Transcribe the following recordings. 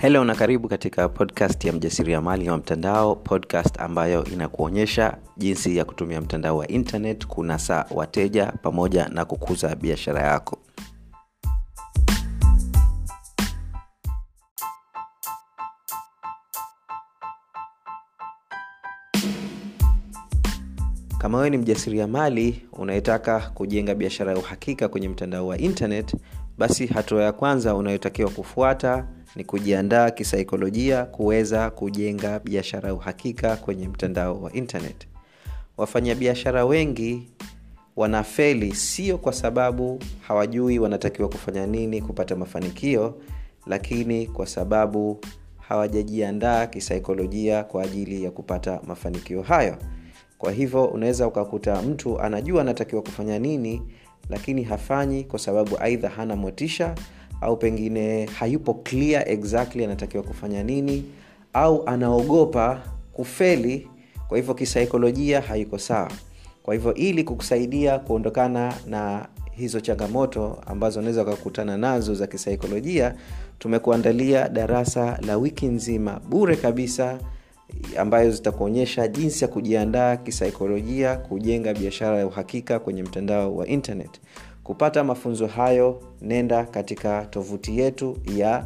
helo na karibu katika podcast ya mjasiriamali wa mtandao podcast ambayo inakuonyesha jinsi ya kutumia mtandao wa internet kunasa wateja pamoja na kukuza biashara yako kama wewe ni mjasiriamali unayetaka kujenga biashara ya uhakika kwenye mtandao wa internet basi hatua ya kwanza unayotakiwa kufuata ni kujiandaa kisaikolojia kuweza kujenga biashara ya uhakika kwenye mtandao wa internet wafanyabiashara wengi wanafeli sio kwa sababu hawajui wanatakiwa kufanya nini kupata mafanikio lakini kwa sababu hawajajiandaa kisaikolojia kwa ajili ya kupata mafanikio hayo kwa hivyo unaweza ukakuta mtu anajua anatakiwa kufanya nini lakini hafanyi kwa sababu aidha hana motisha au pengine hayupo clear exactly anatakiwa kufanya nini au anaogopa kufeli kwa hivyo kisaikolojia haiko sawa kwa hivyo ili kukusaidia kuondokana na hizo changamoto ambazo unaweza ukakutana nazo za kisaikolojia tumekuandalia darasa la wiki nzima bure kabisa ambayo zitakuonyesha jinsi ya kujiandaa kisaikolojia kujenga biashara ya uhakika kwenye mtandao wa internet kupata mafunzo hayo nenda katika tovuti yetu ya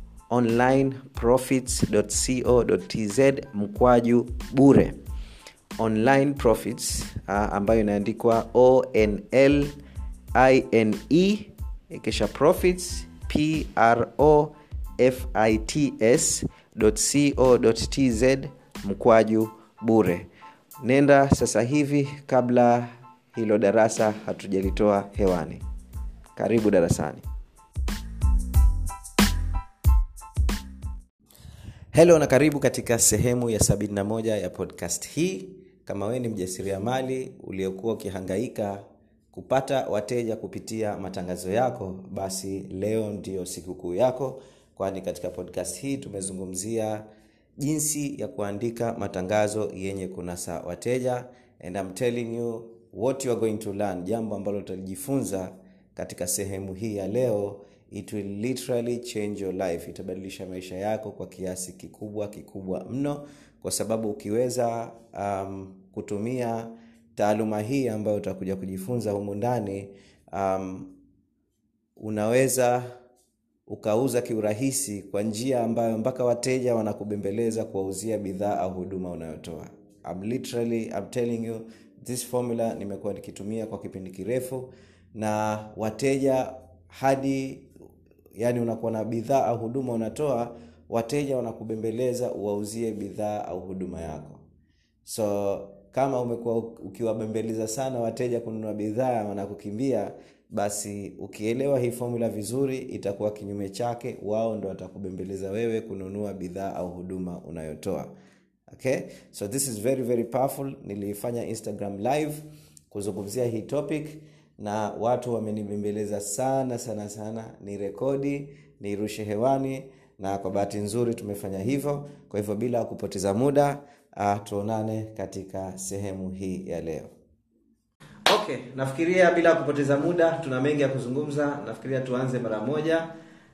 onlineprofits.co.tz mkwaju bure online profits uh, ambayo inaandikwa onl ine kisha profits pro fits co.tz mkwaju bure nenda sasa hivi kabla hilo darasa hatujalitoa hewani karibu darasani helo na karibu katika sehemu ya 71 ya podcast hii kama wewe ni mjasiriamali uliokuwa ukihangaika kupata wateja kupitia matangazo yako basi leo ndio sikukuu yako kwani katika podcast hii tumezungumzia jinsi ya kuandika matangazo yenye kunasa wateja and I'm telling you what you are going to learn jambo ambalo utalijifunza katika sehemu hii ya leo it will literally change your life itabadilisha maisha yako kwa kiasi kikubwa kikubwa mno kwa sababu ukiweza um, kutumia taaluma hii ambayo utakuja kujifunza humu ndani um, unaweza ukauza kiurahisi kwa njia ambayo mpaka wateja wanakubembeleza kuwauzia bidhaa au huduma unayotoa I'm literally, I'm telling you this formula nimekuwa nikitumia kwa kipindi kirefu na wateja hadi yani unakuwa na bidhaa au huduma unatoa wateja wanakubembeleza uwauzie bidhaa au huduma yako so kama umekuwa ukiwabembeleza sana wateja kununua bidhaa wanakukimbia basi ukielewa hii formula vizuri itakuwa kinyume chake wao ndo watakubembeleza wewe kununua bidhaa au huduma unayotoa okay so this is very very powerful niliifanya instagram live kuzungumzia hii topic na watu wamenibembeleza sana sana sana ni rekodi niirushe hewani na kwa bahati nzuri tumefanya hivyo kwa hivyo bila kupoteza muda uh, tuonane katika sehemu hii ya leo okay nafikiria bila kupoteza muda tuna mengi ya kuzungumza nafikiria tuanze mara moja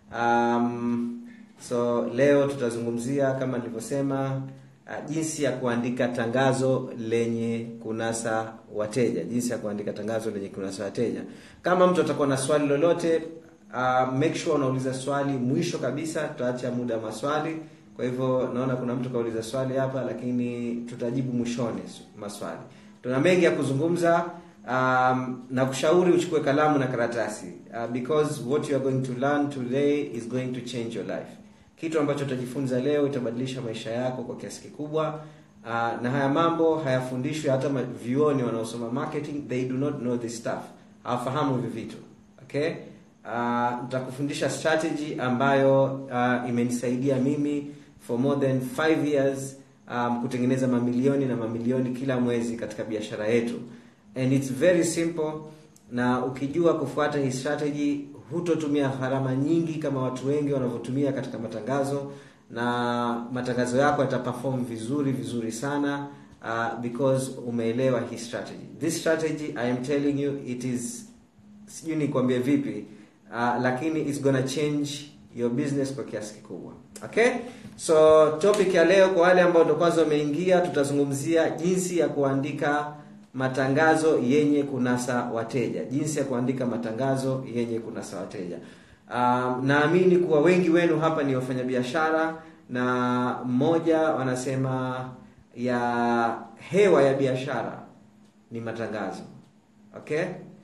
um, so leo tutazungumzia kama nilivyosema uh, jinsi ya kuandika tangazo lenye kunasa wateja jinsi ya kuandika tangazo lenye kunasa wateja kama mtu atakuwa na swali lolote uh, make sure unauliza swali mwisho kabisa tutaacha muda wa maswali kwa hivyo naona kuna mtu kauliza swali hapa lakini tutajibu mwishoni maswali tuna mengi ya kuzungumza um, na kushauri uchukue kalamu na karatasi uh, because what you are going to learn today is going to change your life kitu ambacho utajifunza leo itabadilisha maisha yako kwa kiasi kikubwa uh, na haya mambo hayafundishwi hata vioni wanaosoma marketing they do not know this stuff hawafahamu hivi vitu okay uh, nitakufundisha strategy ambayo uh, imenisaidia mimi for more than 5 years um, kutengeneza mamilioni na mamilioni kila mwezi katika biashara yetu and it's very simple na ukijua kufuata hii strategy hutotumia gharama nyingi kama watu wengi wanavyotumia katika matangazo na matangazo yako yataperform vizuri vizuri sana uh, because umeelewa hii strategy this strategy i am telling you it is sijui nikwambie vipi uh, lakini it's gonna change your business kwa kiasi kikubwa okay so topic ya leo kwa wale ambao ndo kwanza wameingia tutazungumzia jinsi ya kuandika matangazo yenye kunasa wateja jinsi ya kuandika matangazo yenye kunasa wateja um, naamini kuwa wengi wenu hapa ni wafanyabiashara na mmoja wanasema ya hewa ya biashara ni matangazo okay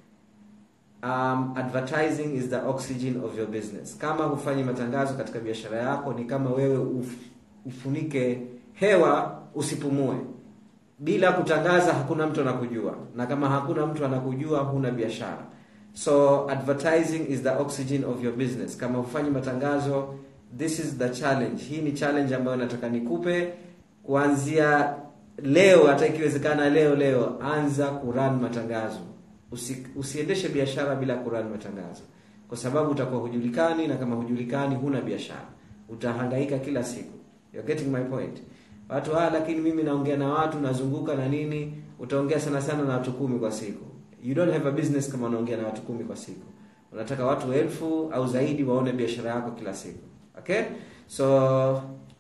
um, advertising is the oxygen of your business kama hufanyi matangazo katika biashara yako ni kama wewe uf, ufunike hewa usipumue bila kutangaza hakuna mtu anakujua na kama hakuna mtu anakujua huna biashara so advertising is the oxygen of your business kama hufanyi matangazo this is the challenge hii ni challenge ambayo nataka nikupe kuanzia leo hata ikiwezekana leo leo anza kuran matangazo Usi, usiendeshe biashara bila kuran matangazo kwa sababu utakuwa hujulikani na kama hujulikani huna biashara utahangaika kila siku You're getting my point watu ah lakini mimi naongea na watu nazunguka na nini utaongea sana sana na watu kumi kwa siku you don't have a business kama unaongea na watu kumi kwa siku unataka watu elfu au zaidi waone biashara yako kila siku okay so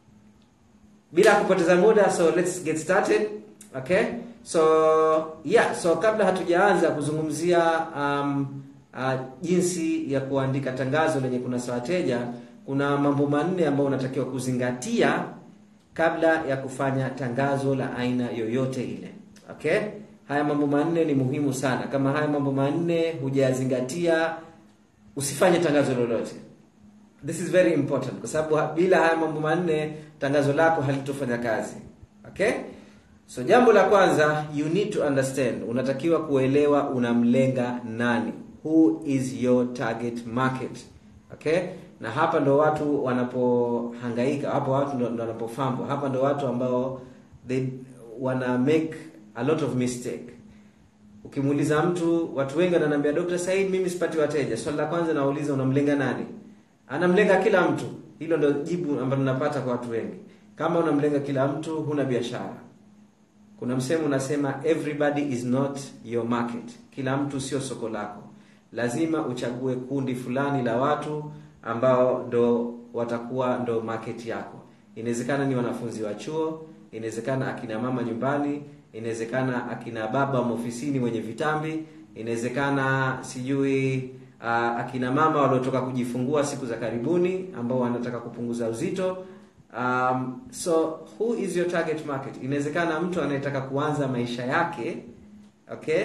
bila kupoteza muda so let's get started okay so yeah so kabla hatujaanza kuzungumzia um, uh, jinsi ya kuandika tangazo lenye kunasa wateja kuna mambo manne ambayo unatakiwa kuzingatia kabla ya kufanya tangazo la aina yoyote ile okay haya mambo manne ni muhimu sana kama haya mambo manne hujayazingatia usifanye tangazo lolote this is very important kwa sababu bila haya mambo manne tangazo lako halitofanya kazi okay so jambo la kwanza you need to understand unatakiwa kuelewa unamlenga nani who is your target market okay na hapa ndo watu wanapohangaika hapo watu ndo wanapofambwa hapa ndo watu ambao they wana make a lot of mistake ukimuuliza mtu watu wengi wananiambia Dr. Said mimi sipati wateja swali la kwanza nauliza unamlenga nani anamlenga kila mtu hilo ndo jibu ambalo napata kwa watu wengi kama unamlenga kila mtu huna biashara kuna msemo unasema everybody is not your market kila mtu sio soko lako lazima uchague kundi fulani la watu ambao ndo watakuwa ndo market yako inawezekana ni wanafunzi wa chuo inawezekana akina mama nyumbani inawezekana akina baba ofisini wenye vitambi inawezekana sijui uh, akina mama waliotoka kujifungua siku za karibuni ambao wanataka kupunguza uzito um, so who is your target market inawezekana mtu anayetaka kuanza maisha yake okay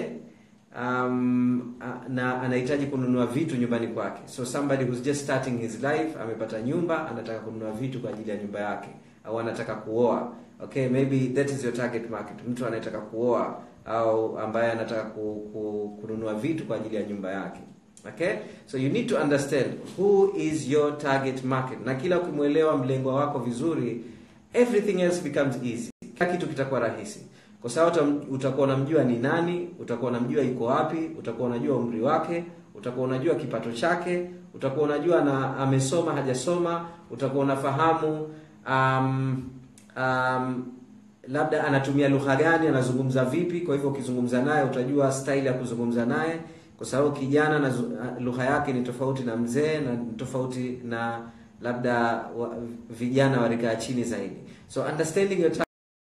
um, na anahitaji kununua vitu nyumbani kwake so somebody who's just starting his life amepata nyumba anataka kununua vitu kwa ajili ya nyumba yake au anataka kuoa okay maybe that is your target market mtu anayetaka kuoa au ambaye anataka ku, ku, kununua vitu kwa ajili ya nyumba yake okay so you need to understand who is your target market na kila ukimwelewa mlengwa wako vizuri everything else becomes easy kila kitu kitakuwa rahisi kwa sababu utakuwa unamjua ni nani utakuwa unamjua yuko wapi utakuwa unajua umri wake utakuwa unajua kipato chake utakuwa unajua na amesoma hajasoma utakuwa unafahamu um, um, labda anatumia lugha gani anazungumza vipi kwa hivyo ukizungumza naye utajua style ya kuzungumza naye kwa sababu kijana na lugha yake ni tofauti na mzee na tofauti na labda wa, vijana wa rika ya chini zaidi so understanding your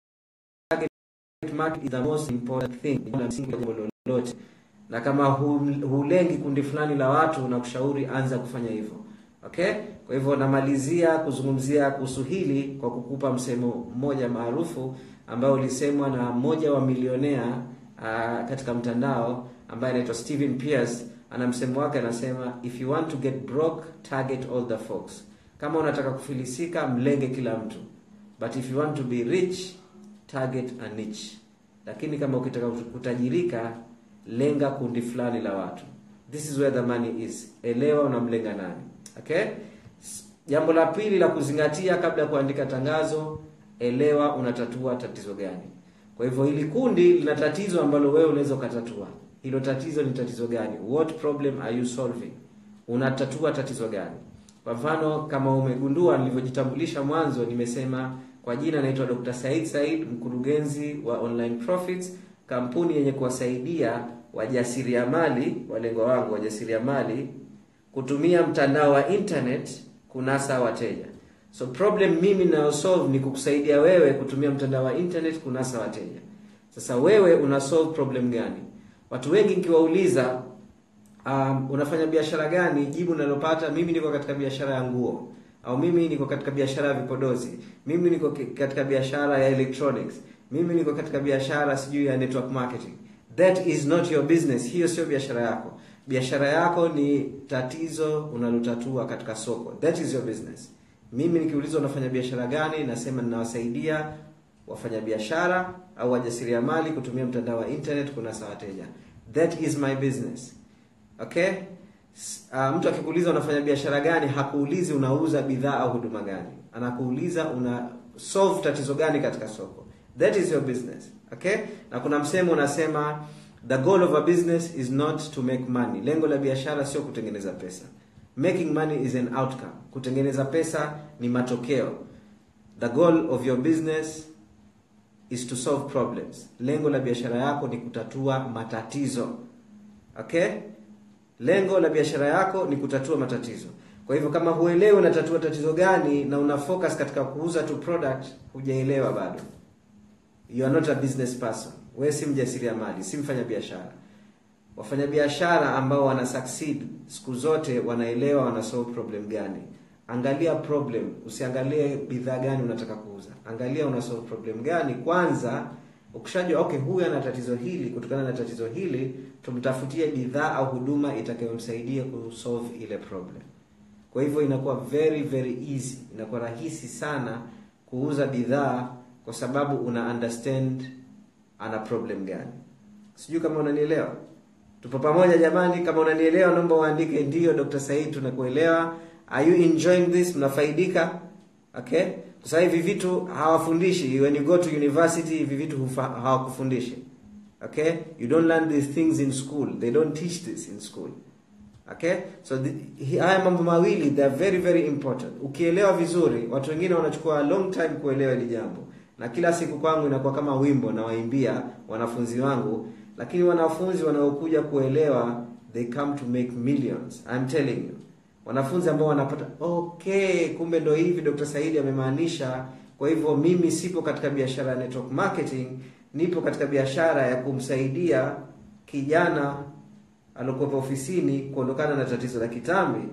target market is the most important thing la msingi jambo lolote na kama hulengi kundi fulani la watu na kushauri anza kufanya hivyo okay kwa hivyo namalizia kuzungumzia kuhusu hili kwa kukupa msemo mmoja maarufu ambao ulisemwa na mmoja wa milionea uh, katika mtandao ambaye anaitwa Steven Pierce ana msemo wake anasema if you want to get broke target all the folks kama unataka kufilisika mlenge kila mtu but if you want to be rich target a niche lakini kama ukitaka kutajirika lenga kundi fulani la watu this is where the money is elewa unamlenga nani okay jambo la pili la kuzingatia kabla ya kuandika tangazo elewa unatatua tatizo gani kwa hivyo hili kundi lina tatizo ambalo wewe unaweza ukatatua hilo tatizo ni tatizo gani what problem are you solving unatatua tatizo gani kwa mfano kama umegundua nilivyojitambulisha mwanzo nimesema kwa jina naitwa Dr. Said Said mkurugenzi wa Online Profits kampuni yenye kuwasaidia wajasiriamali walengwa wangu wajasiriamali kutumia mtandao wa internet kunasa wateja so problem mimi nayosolve ni kukusaidia wewe kutumia mtandao wa internet kunasa wateja sasa wewe una solve problem gani watu wengi nikiwauliza um, unafanya biashara gani jibu nalopata mimi niko katika biashara ya nguo au mimi niko katika biashara ya vipodozi mimi niko ki- katika biashara ya electronics mimi niko katika biashara sijui ya network marketing that is not your business hiyo sio biashara yako biashara yako ni tatizo unalotatua katika soko that is your business mimi nikiulizwa unafanya biashara gani nasema ninawasaidia wafanyabiashara au wajasiriamali kutumia mtandao wa internet kunasa wateja that is my business okay S- uh, mtu akikuuliza unafanya biashara gani hakuulizi unauza bidhaa au huduma gani anakuuliza una solve tatizo gani katika soko that is your business okay na kuna msemo unasema the goal of a business is not to make money lengo la biashara sio kutengeneza pesa making money is an outcome kutengeneza pesa ni matokeo the goal of your business is to solve problems lengo la biashara yako ni kutatua matatizo okay lengo la biashara yako ni kutatua matatizo kwa hivyo kama huelewi unatatua tatizo gani na una focus katika kuuza tu product hujaelewa bado you are not a business person wewe si mjasiriamali si mfanya biashara wafanyabiashara ambao wana succeed siku zote wanaelewa wana solve problem gani angalia problem usiangalie bidhaa gani unataka kuuza angalia una solve problem gani kwanza ukishajua okay huyu ana tatizo hili kutokana na tatizo hili tumtafutie bidhaa au huduma itakayomsaidia kusolve ile problem kwa hivyo inakuwa very very easy inakuwa rahisi sana kuuza bidhaa kwa sababu una understand ana problem gani sijui kama unanielewa tupo pamoja jamani kama unanielewa naomba uandike ndio dr said tunakuelewa are you enjoying this mnafaidika okay sasa hivi vitu hawafundishi when you go to university hivi vitu hufa- hawakufundishi okay you don't learn these things in school they don't teach this in school okay so the, hi- haya mambo mawili they are very very important ukielewa vizuri watu wengine wanachukua a long time kuelewa hili jambo na kila siku kwangu inakuwa kama wimbo na waimbia wanafunzi wangu lakini wanafunzi wanaokuja kuelewa they come to make millions I'm telling you wanafunzi ambao wanapata okay kumbe ndo hivi dr saidi amemaanisha kwa hivyo mimi sipo katika biashara ya network marketing nipo katika biashara ya kumsaidia kijana aliokuwepo ofisini kuondokana na tatizo la kitambi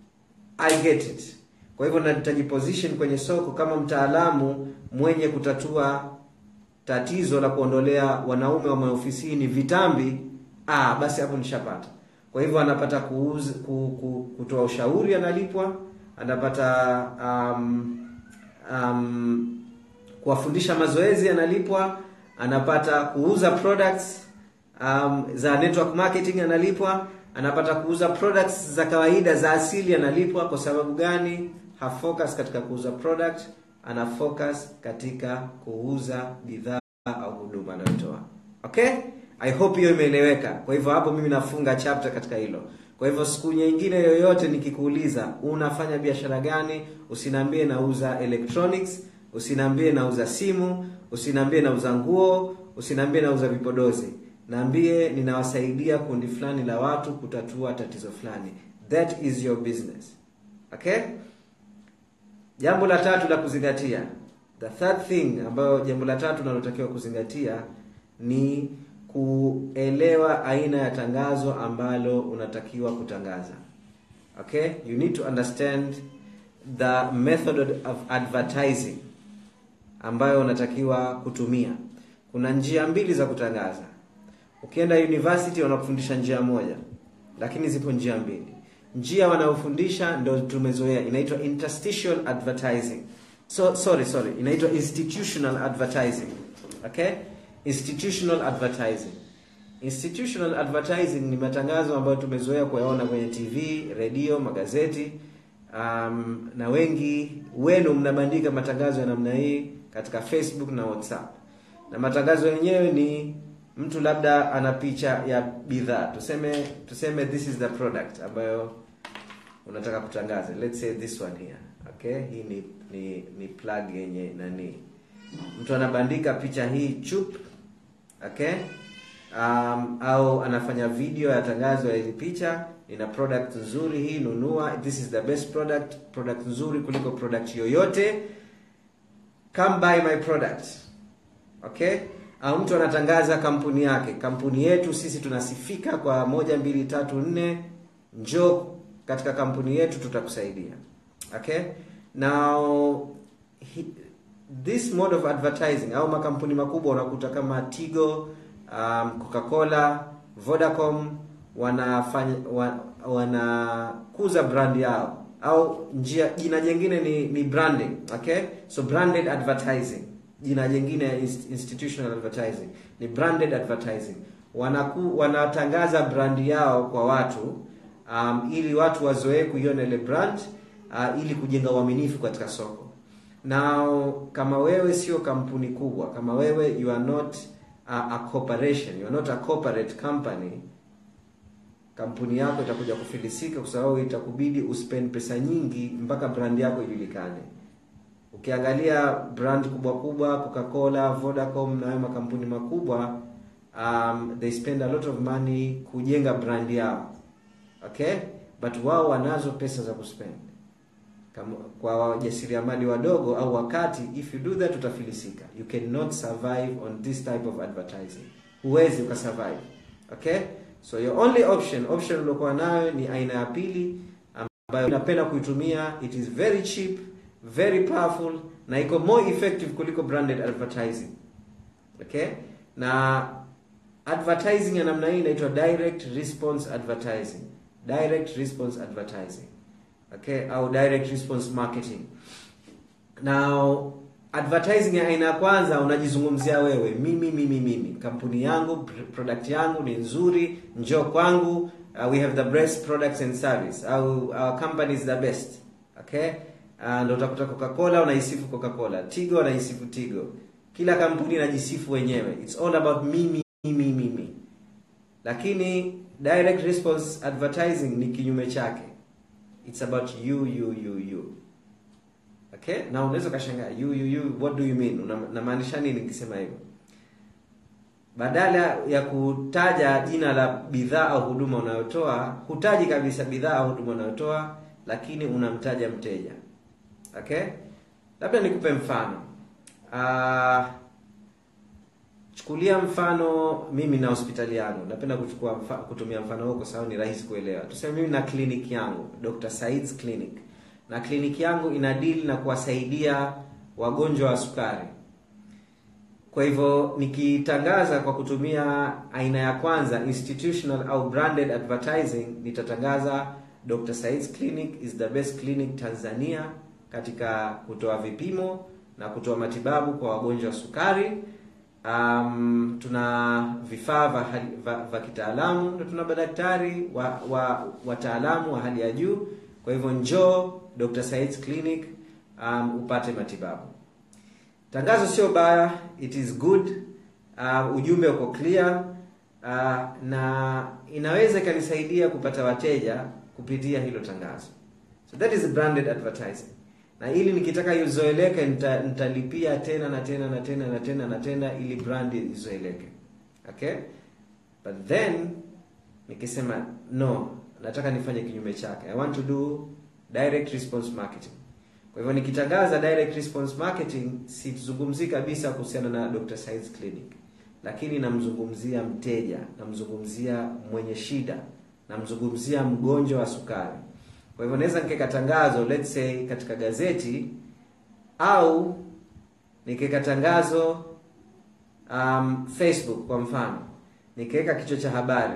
i get it kwa hivyo nitajiposition kwenye soko kama mtaalamu mwenye kutatua tatizo la kuondolea wanaume wa maofisini vitambi ah basi hapo nishapata kwa hivyo anapata kuuza, ku, ku, kutoa ushauri analipwa anapata um, um, kuwafundisha mazoezi analipwa anapata kuuza products um, za network marketing analipwa anapata kuuza products za kawaida za asili analipwa kwa sababu gani hafocus katika kuuza product ana focus katika kuuza bidhaa au huduma anayotoa okay i hope hiyo imeeleweka kwa hivyo hapo mimi nafunga chapter katika hilo kwa hivyo siku nyingine yoyote nikikuuliza unafanya biashara gani usiniambie nauza electronics usiniambie nauza simu usiniambie nauza nguo usiniambie nauza vipodozi naambie ninawasaidia kundi fulani la watu kutatua tatizo fulani that is your business okay jambo la tatu la kuzingatia the third thing ambayo jambo la tatu nalotakiwa kuzingatia ni kuelewa aina ya tangazo ambalo unatakiwa kutangaza okay you need to understand the method of advertising ambayo unatakiwa kutumia kuna njia mbili za kutangaza ukienda university wanakufundisha njia moja lakini zipo njia mbili njia wanayofundisha ndo tumezoea inaitwa interstitial advertising so sorry sorry inaitwa institutional advertising okay institutional advertising institutional advertising ni matangazo ambayo tumezoea kuyaona kwenye tv redio magazeti um, na wengi wenu mnabandika matangazo ya namna hii katika facebook na whatsapp na matangazo yenyewe ni mtu labda ana picha ya bidhaa tuseme tuseme this is the product ambayo unataka kutangaza let's say this one here okay hii ni ni, ni plug yenye nani mtu anabandika picha hii chup okay um, au anafanya video ya tangazo ya hili picha ina product nzuri hii nunua this is the best product product nzuri kuliko product yoyote come buy my product okay au mtu anatangaza kampuni yake kampuni yetu sisi tunasifika kwa moja mbili tatu nne njoo katika kampuni yetu tutakusaidia okay now he, this mode of advertising au makampuni makubwa unakuta kama tigo um, coca-cola vodacom wanafanya wa, wanakuza brand yao au njia jina jingine ni, ni branding okay so branded advertising jina jingine ya inst- institutional advertising ni branded advertising Wanaku, wanatangaza brand yao kwa watu um, ili watu wazoee kuiona ile brand uh, ili kujenga uaminifu katika soko now kama wewe sio kampuni kubwa kama wewe you are not a, a corporation you are not a corporate company kampuni yako itakuja kufilisika kwa sababu itakubidi uspend pesa nyingi mpaka brand yako ijulikane ukiangalia brand kubwa kubwa coca-cola vodacom na hayo makampuni makubwa um, they spend a lot of money kujenga brand yao okay but wao wanazo pesa za kuspend kama kwa wajasiriamali wadogo au wakati if you do that utafilisika you cannot survive on this type of advertising huwezi ukasurvive okay so your only option option uliokuwa nayo ni aina ya pili ambayo napenda kuitumia it is very cheap very powerful na iko more effective kuliko branded advertising okay na advertising ya namna hii inaitwa direct response advertising direct response advertising okay au direct response marketing now advertising ya aina ya kwanza unajizungumzia wewe mimi mimi mimi kampuni yangu pr- product yangu ni nzuri njoo kwangu uh, we have the best products and service au our company is the best okay uh, ndo utakuta coca-cola unaisifu coca-cola tigo unaisifu tigo kila kampuni inajisifu wenyewe it's all about mimi mimi mimi lakini direct response advertising ni kinyume chake it's about you you you you okay na unaweza ukashangaa you you you what do you mean Una- namaanisha nini nikisema hivyo badala ya kutaja jina la bidhaa au huduma unayotoa hutaji kabisa bidhaa au huduma unayotoa lakini unamtaja mteja okay labda nikupe mfano uh, chukulia mfano mimi na hospitali yangu napenda kuchukua mfa, kutumia mfano huo kwa sababu ni rahisi kuelewa tuseme mimi na kliniki yangu dr Said's clinic na kliniki yangu ina deal na kuwasaidia wagonjwa wa sukari kwa hivyo nikitangaza kwa kutumia aina ya kwanza institutional au branded advertising nitatangaza dr Said's clinic is the best clinic tanzania katika kutoa vipimo na kutoa matibabu kwa wagonjwa wa sukari um, tuna vifaa vya hali- vya- vya kitaalamu na tuna madaktari wa, wa wataalamu wa hali ya juu kwa hivyo njoo dr Said's clinic um, upate matibabu tangazo sio baya it is good uh, ujumbe uko clear uh, na inaweza ikanisaidia kupata wateja kupitia hilo tangazo so that is branded advertising na ili nikitaka izoeleke nita, nitalipia tena na tena na tena na tena na tena ili brand izoeleke okay but then nikisema no nataka nifanye kinyume chake i want to do direct response marketing kwa hivyo nikitangaza direct response marketing sizungumzii kabisa kuhusiana na Dr. Science Clinic lakini namzungumzia mteja namzungumzia mwenye shida namzungumzia mgonjwa wa sukari kwa hivyo naweza nikaweka tangazo let's say katika gazeti au nikaweka tangazo um, facebook kwa mfano nikaweka kichwa cha habari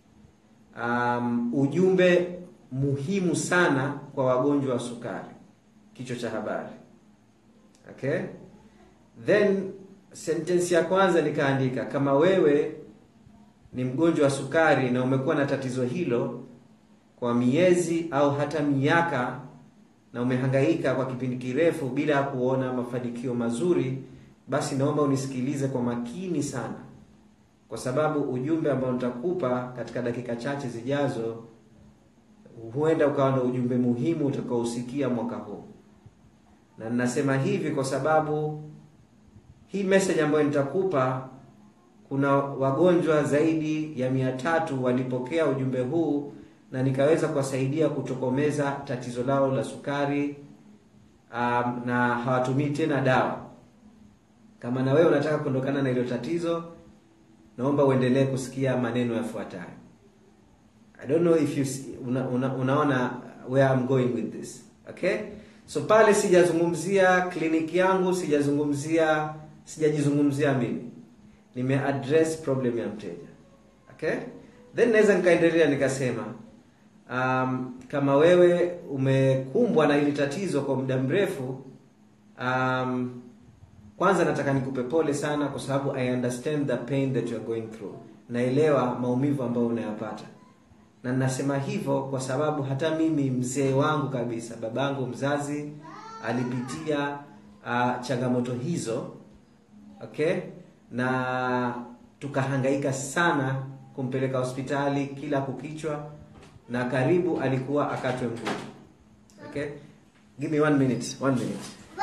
um, ujumbe muhimu sana kwa wagonjwa wa sukari kichwa cha habari okay then sentence ya kwanza nikaandika kama wewe ni mgonjwa wa sukari na umekuwa na tatizo hilo kwa miezi au hata miaka na umehangaika kwa kipindi kirefu bila ya kuona mafanikio mazuri basi naomba unisikilize kwa makini sana kwa sababu ujumbe ambao nitakupa katika dakika chache zijazo huenda ukawa na ujumbe muhimu utakaousikia mwaka huu na ninasema hivi kwa sababu hii message ambayo nitakupa kuna wagonjwa zaidi ya mia tatu walipokea ujumbe huu na nikaweza kuwasaidia kutokomeza tatizo lao la sukari um, na hawatumii tena dawa. Kama na wewe unataka kuondokana na hilo tatizo, naomba uendelee kusikia maneno yafuatayo. I don't know if you see, una, una, unaona where I'm going with this. Okay? So pale sijazungumzia kliniki yangu, sijazungumzia sijajizungumzia mimi. Nime address problem ya mteja. Okay? Then naweza nikaendelea nikasema um, kama wewe umekumbwa na hili tatizo kwa muda mrefu um, kwanza nataka nikupe pole sana kwa sababu I understand the pain that you are going through. Naelewa maumivu ambayo unayapata. Na ninasema hivyo kwa sababu hata mimi mzee wangu kabisa, babangu mzazi alipitia uh, changamoto hizo. Okay? Na tukahangaika sana kumpeleka hospitali kila kukichwa na karibu alikuwa akatwe mguu. Okay? Give me one minute, one minute.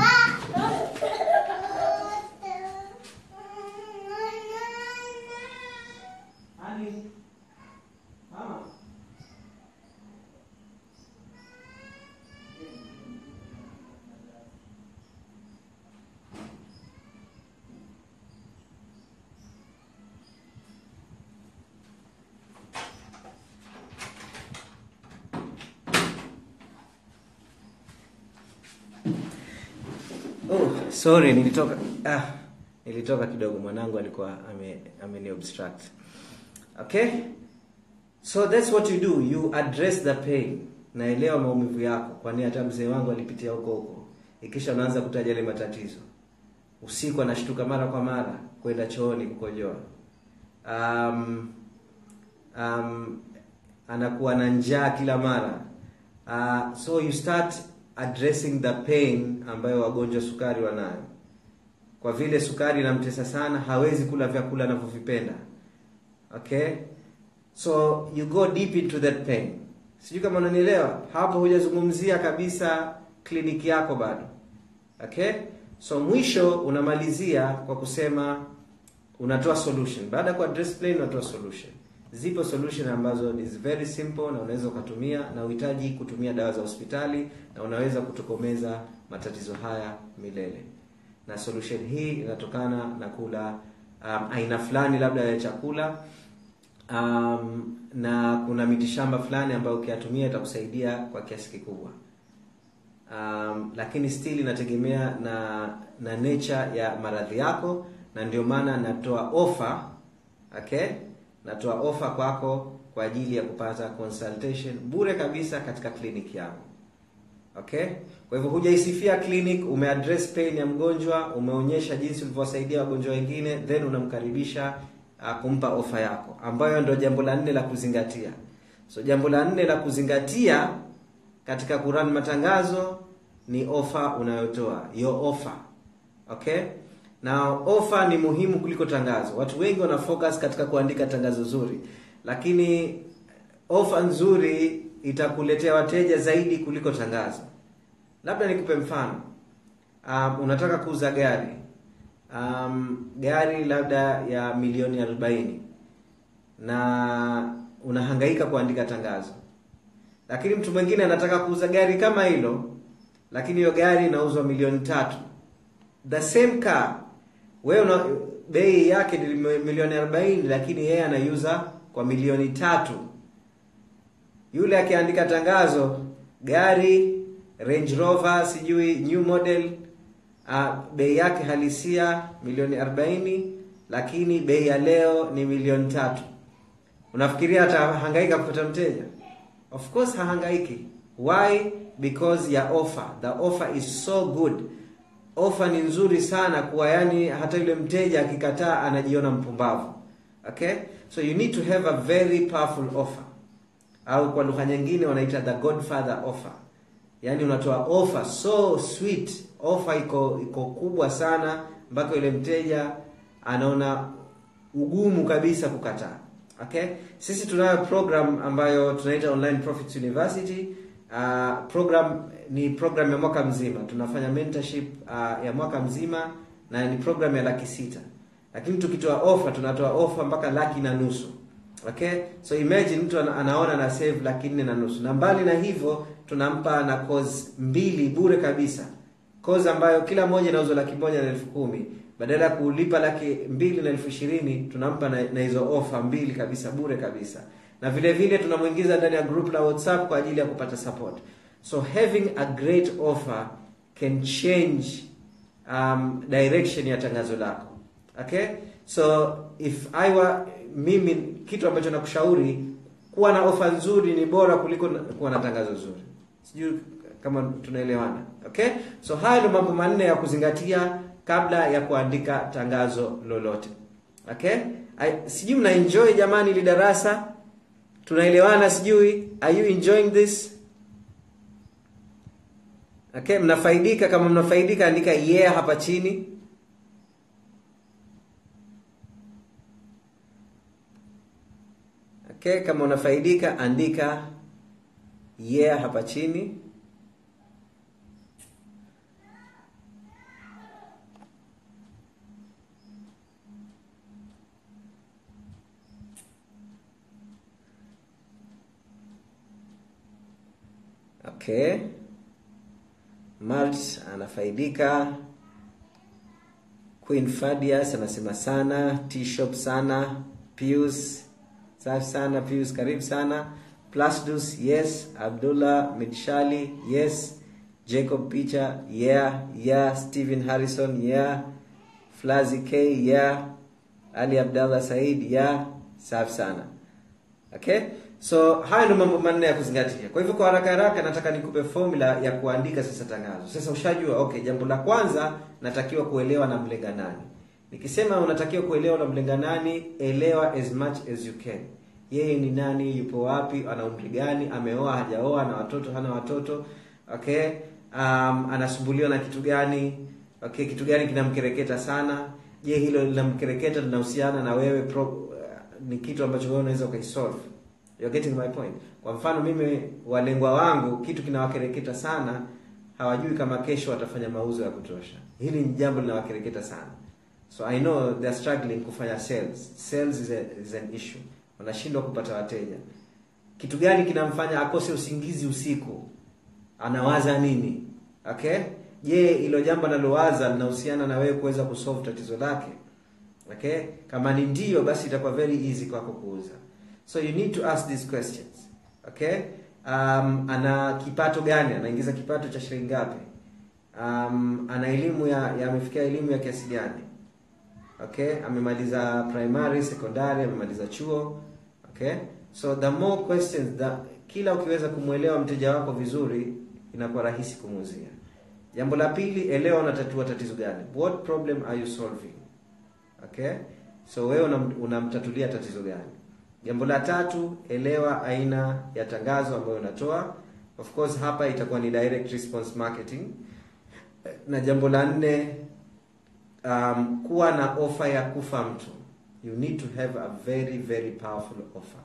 Honey. Mama. Oh, sorry nilitoka ah, nilitoka kidogo mwanangu alikuwa ame ameni obstruct. Okay? So that's what you do. You address the pain. Naelewa maumivu yako, kwani hata mzee wangu alipitia huko huko. Ikisha unaanza kutaja yale matatizo. Usiku anashtuka mara kwa mara kwenda chooni kukojoa. Um, um, anakuwa na njaa kila mara. Uh, so you start addressing the pain ambayo wagonjwa sukari wanayo. Kwa vile sukari inamtesa sana, hawezi kula vyakula anavyovipenda. Okay? So you go deep into that pain. Sijui kama unanielewa. Hapo hujazungumzia kabisa kliniki yako bado. Okay? So mwisho unamalizia kwa kusema unatoa solution. Baada ya kuaddress pain unatoa solution. Zipo solution ambazo is very simple na unaweza ukatumia na uhitaji kutumia dawa za hospitali na unaweza kutokomeza matatizo haya milele. Na solution hii inatokana na kula um, aina fulani labda ya chakula um, na kuna mitishamba fulani ambayo ukiyatumia itakusaidia kwa kiasi kikubwa. Um, lakini still inategemea na na nature ya maradhi yako na ndio maana natoa offer okay natoa ofa kwako kwa ajili ya kupata consultation bure kabisa katika kliniki yangu okay kwa hivyo hujaisifia clinic umeaddress pain ya mgonjwa umeonyesha jinsi ulivyowasaidia wagonjwa wengine then unamkaribisha uh, kumpa ofa yako ambayo ndio jambo la nne la kuzingatia so jambo la nne la kuzingatia katika kurani matangazo ni ofa unayotoa your offer okay na ofa ni muhimu kuliko tangazo. Watu wengi wana focus katika kuandika tangazo zuri, lakini ofa nzuri itakuletea wateja zaidi kuliko tangazo. Labda nikupe mfano. Um, unataka kuuza gari um, gari labda ya milioni arobaini na unahangaika kuandika tangazo, lakini mtu mwingine anataka kuuza gari kama hilo, lakini hiyo gari inauzwa milioni tatu. The same car wewe una bei yake ni milioni 40 lakini yeye anaiuza kwa milioni tatu. Yule akiandika tangazo gari Range Rover sijui new model uh, bei yake halisia milioni 40 lakini bei ya leo ni milioni tatu. Unafikiria atahangaika kupata mteja? Of course hahangaiki. Why? Because ya offer. The offer is so good ofa ni nzuri sana kuwa yani hata yule mteja akikataa anajiona mpumbavu okay so you need to have a very powerful offer au kwa lugha nyingine wanaita the godfather offer yani unatoa offer so sweet offer iko iko kubwa sana mpaka yule mteja anaona ugumu kabisa kukataa okay sisi tunayo program ambayo tunaita online profits university uh, program ni program ya mwaka mzima tunafanya mentorship uh, ya mwaka mzima na ni program ya laki sita lakini tukitoa offer tunatoa offer mpaka laki na nusu okay so imagine mtu ana, anaona na save laki nne na nusu na mbali na hivyo tunampa na course mbili bure kabisa course ambayo kila moja inauzwa laki moja na elfu kumi badala ya kulipa laki mbili na elfu ishirini tunampa na, na hizo ofa mbili kabisa bure kabisa na vile vile tunamwingiza ndani ya group la whatsapp kwa ajili ya kupata support so having a great offer can change um, direction ya tangazo lako okay so if I were mimi kitu ambacho nakushauri kuwa na ofa nzuri ni bora kuliko na- kuwa na tangazo zuri sijui kama tunaelewana okay so haya ndio mambo manne ya kuzingatia kabla ya kuandika tangazo lolote okay I, sijui mna enjoy jamani ili darasa tunaelewana sijui are you enjoying this okay mnafaidika kama mnafaidika andika yeah hapa chini okay kama unafaidika andika yeah hapa chini okay Malt anafaidika Queen Fadias anasema sana T-shop sana Pius safi sana Pius karibu sana Plasdus yes Abdullah Midshali yes Jacob Picha yeah yeah Steven Harrison yeah Flazi K yeah Ali Abdallah Said yeah safi sana okay so haya ndio mambo manne ya kuzingatia kwa hivyo kwa haraka haraka nataka nikupe formula ya kuandika sasa tangazo sasa ushajua okay jambo la kwanza natakiwa kuelewa na mlenga nani nikisema unatakiwa kuelewa na mlenga nani elewa as much as you can yeye ni nani yupo wapi ana umri gani ameoa hajaoa ana watoto hana watoto okay um, anasumbuliwa na kitu gani okay kitu gani kinamkereketa sana je hilo linamkereketa linahusiana na wewe pro, uh, ni kitu ambacho wewe unaweza ukaisolve You're getting my point kwa mfano mimi walengwa wangu kitu kinawakereketa sana hawajui kama kesho watafanya mauzo ya kutosha hili ni jambo linawakereketa sana so i know they're struggling kufanya sales sales is, a, is an issue wanashindwa kupata wateja kitu gani kinamfanya akose usingizi usiku anawaza nini okay je hilo jambo analowaza linahusiana na wewe kuweza kusolve tatizo lake okay kama ni ndio basi itakuwa very easy kwako kuuza so you need to ask these questions okay um, ana kipato gani anaingiza kipato cha shilingi ngapi um, ana elimu ya ya- amefikia elimu ya kiasi gani okay amemaliza primary secondary amemaliza chuo okay so the more questions the, kila ukiweza kumwelewa mteja wako vizuri inakuwa rahisi kumuuzia jambo la pili elewa unatatua tatizo gani what problem are you solving okay so wewe unam- unamtatulia tatizo gani jambo la tatu elewa aina ya tangazo ambayo unatoa of course hapa itakuwa ni direct response marketing na jambo la nne um, kuwa na ofa ya kufa mtu you need to have a very very powerful offer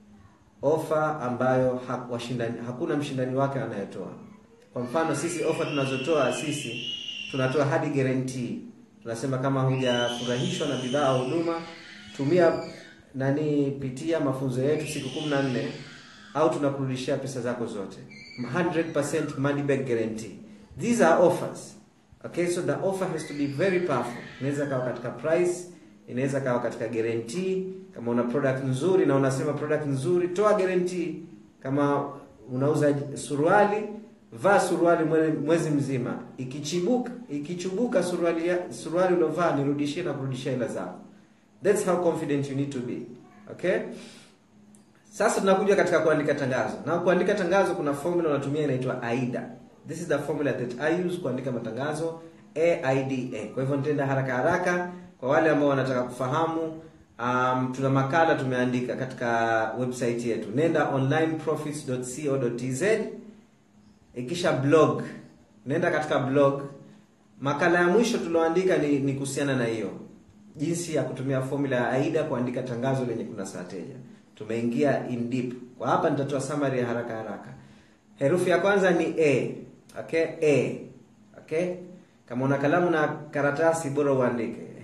ofa ambayo ha, washindani, hakuna mshindani wake anayetoa kwa mfano sisi ofa tunazotoa sisi tunatoa hadi guarantee tunasema kama hujafurahishwa na bidhaa au huduma tumia nani pitia mafunzo yetu siku 14 au tunakurudishia pesa zako zote 100% money back guarantee these are offers okay so the offer has to be very powerful inaweza kawa katika price inaweza kawa katika guarantee kama una product nzuri na unasema product nzuri toa guarantee kama unauza suruali vaa suruali mwe- mwezi mzima ikichibuka ikichubuka suruali ya- suruali uliovaa nirudishie na kurudishia hela zako that's how confident you need to be okay sasa tunakuja katika kuandika tangazo na kuandika tangazo kuna formula unatumia inaitwa aida this is the formula that i use kuandika matangazo aida kwa hivyo nitaenda haraka haraka kwa wale ambao wanataka kufahamu um, tuna makala tumeandika katika website yetu nenda onlineprofits.co.tz ikisha blog nenda katika blog makala ya mwisho tulioandika ni, ni kuhusiana na hiyo jinsi ya kutumia formula ya aida kuandika tangazo lenye kunasa wateja tumeingia in deep kwa hapa nitatoa summary ya haraka haraka herufi ya kwanza ni a okay a okay kama una kalamu na karatasi bora uandike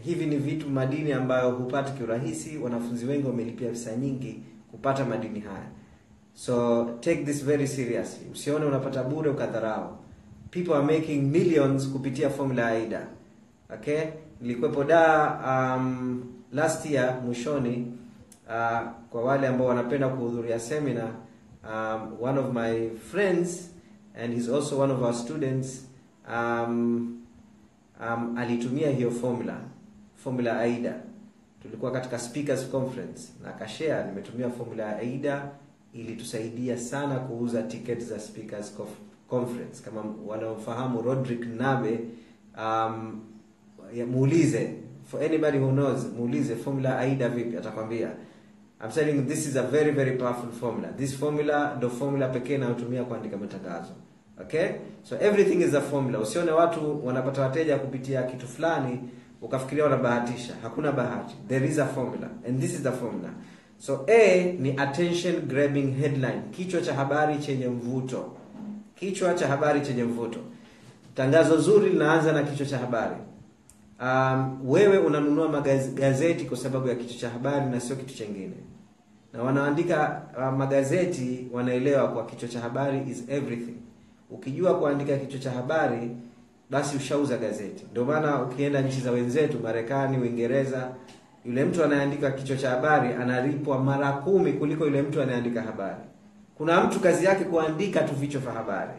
hivi ni vitu madini ambayo hupati kiurahisi wanafunzi wengi wamelipia pesa nyingi kupata madini haya so take this very seriously usione unapata bure ukadharau people are making millions kupitia formula ya aida okay nilikuwepo da um, last year mwishoni uh, kwa wale ambao wanapenda kuhudhuria seminar um, one of my friends and he's also one of our students um, um, alitumia hiyo formula formula aida tulikuwa katika speakers conference na akashare nimetumia formula ya aida ilitusaidia sana kuuza ticket za speakers Conf- conference kama wanaofahamu rodrick nabe um, ya- muulize for anybody who knows muulize formula aida vipi atakwambia I'm telling you this is a very very powerful formula this formula ndo formula pekee inayotumia kuandika matangazo okay so everything is a formula usione watu wanapata wateja kupitia kitu fulani ukafikiria wanabahatisha hakuna bahati there is a formula and this is the formula so a ni attention grabbing headline kichwa cha habari chenye mvuto kichwa cha habari chenye mvuto tangazo zuri linaanza na kichwa cha habari um, wewe unanunua magazeti kwa sababu ya kichwa cha habari na sio kitu chengine na wanaandika uh, magazeti wanaelewa kwa kichwa cha habari is everything ukijua kuandika kichwa cha habari basi ushauza gazeti ndio maana ukienda nchi za wenzetu marekani uingereza yule mtu anayeandika kichwa cha habari analipwa mara kumi kuliko yule mtu anayeandika habari kuna mtu kazi yake kuandika tu vichwa vya habari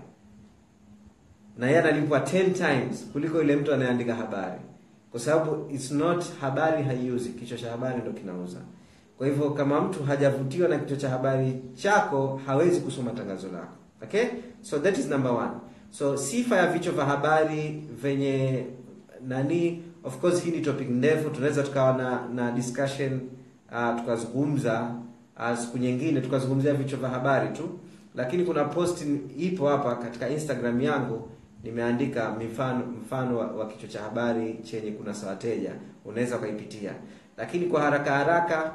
na yeye analipwa 10 times kuliko yule mtu anayeandika habari kwa sababu it's not habari haiuzi kichwa cha habari ndo kinauza kwa hivyo kama mtu hajavutiwa na kichwa cha habari chako hawezi kusoma tangazo lako okay so that is number one so sifa ya vichwa vya habari venye nani of course hii ni topic ndefu tunaweza tukawa na na discussion uh, tukazungumza uh, siku nyingine tukazungumzia vichwa vya habari tu lakini kuna post ipo hapa katika instagram yangu nimeandika mifano mfano wa, wa kichwa cha habari chenye kunasa wateja unaweza ukaipitia lakini kwa haraka haraka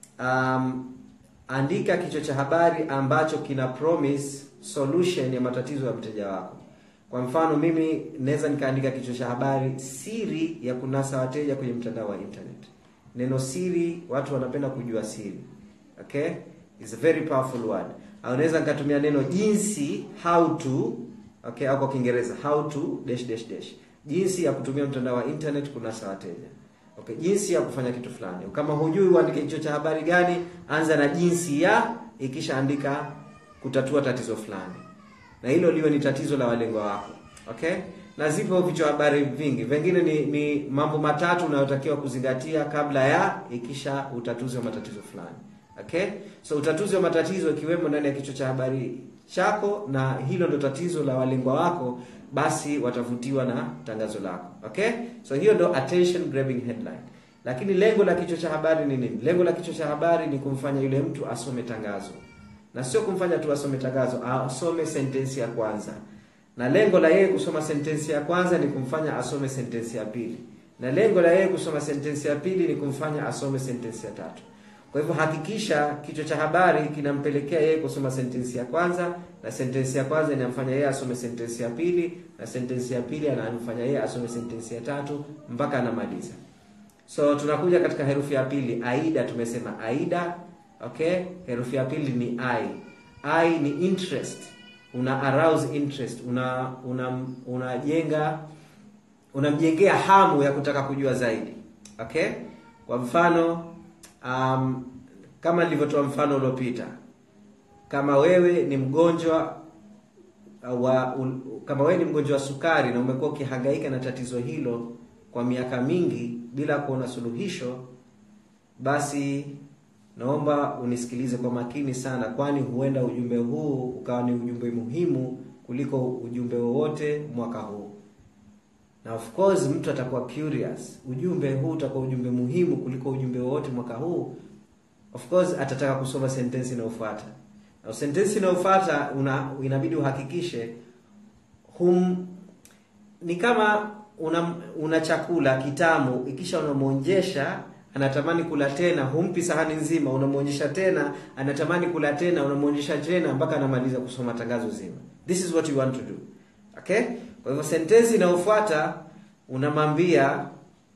um, andika kichwa cha habari ambacho kina promise solution ya matatizo ya mteja wako kwa mfano mimi naweza nikaandika kichwa cha habari siri ya kunasa wateja kwenye mtandao wa internet neno siri watu wanapenda kujua siri okay is a very powerful word au naweza nikatumia neno jinsi how to okay au kwa kiingereza how to dash dash dash jinsi ya kutumia mtandao wa internet kunasa wateja okay jinsi ya kufanya kitu fulani kama hujui uandike kichwa cha habari gani anza na jinsi ya ikisha andika kutatua tatizo fulani na hilo liwe ni tatizo la walengwa wako okay na zipo vichwa habari vingi vingine ni, ni mambo matatu unayotakiwa kuzingatia kabla ya ikisha utatuzi wa matatizo fulani okay so utatuzi wa matatizo ikiwemo ndani ya kichwa cha habari chako na hilo ndo tatizo la walengwa wako basi watavutiwa na tangazo lako okay so hiyo ndo attention grabbing headline lakini lengo la kichwa cha habari ni nini lengo la kichwa cha habari ni kumfanya yule mtu asome tangazo na sio kumfanya tu asome tangazo asome sentensi ya kwanza na lengo la yeye kusoma sentensi ya kwanza ni kumfanya asome sentensi ya pili na lengo la yeye kusoma sentensi ya pili ni kumfanya asome sentensi ya tatu kwa hivyo hakikisha kichwa cha habari kinampelekea yeye kusoma sentensi ya kwanza na sentensi ya kwanza inamfanya yeye asome sentensi ya pili na sentensi ya pili anamfanya yeye asome sentensi ya tatu mpaka anamaliza so tunakuja katika herufi ya pili aida tumesema aida okay herufi ya pili ni i i ni interest una arouse interest una una unajenga unamjengea hamu ya kutaka kujua zaidi okay kwa mfano um, kama nilivyotoa mfano uliopita kama wewe ni mgonjwa wa un, kama wewe ni mgonjwa wa sukari na umekuwa ukihangaika na tatizo hilo kwa miaka mingi bila kuona suluhisho basi naomba unisikilize kwa makini sana kwani huenda ujumbe huu ukawa ni ujumbe muhimu kuliko ujumbe wowote mwaka huu na of course mtu atakuwa curious ujumbe huu utakuwa ujumbe muhimu kuliko ujumbe wowote mwaka huu of course atataka kusoma sentensi inayofuata na sentensi inayofuata una, inabidi uhakikishe hum ni kama una, una chakula kitamu ikisha unamwonjesha anatamani kula tena humpi sahani nzima unamwonyesha tena anatamani kula tena unamwonyesha tena mpaka anamaliza kusoma tangazo zima this is what you want to do okay kwa hivyo sentensi inayofuata unamwambia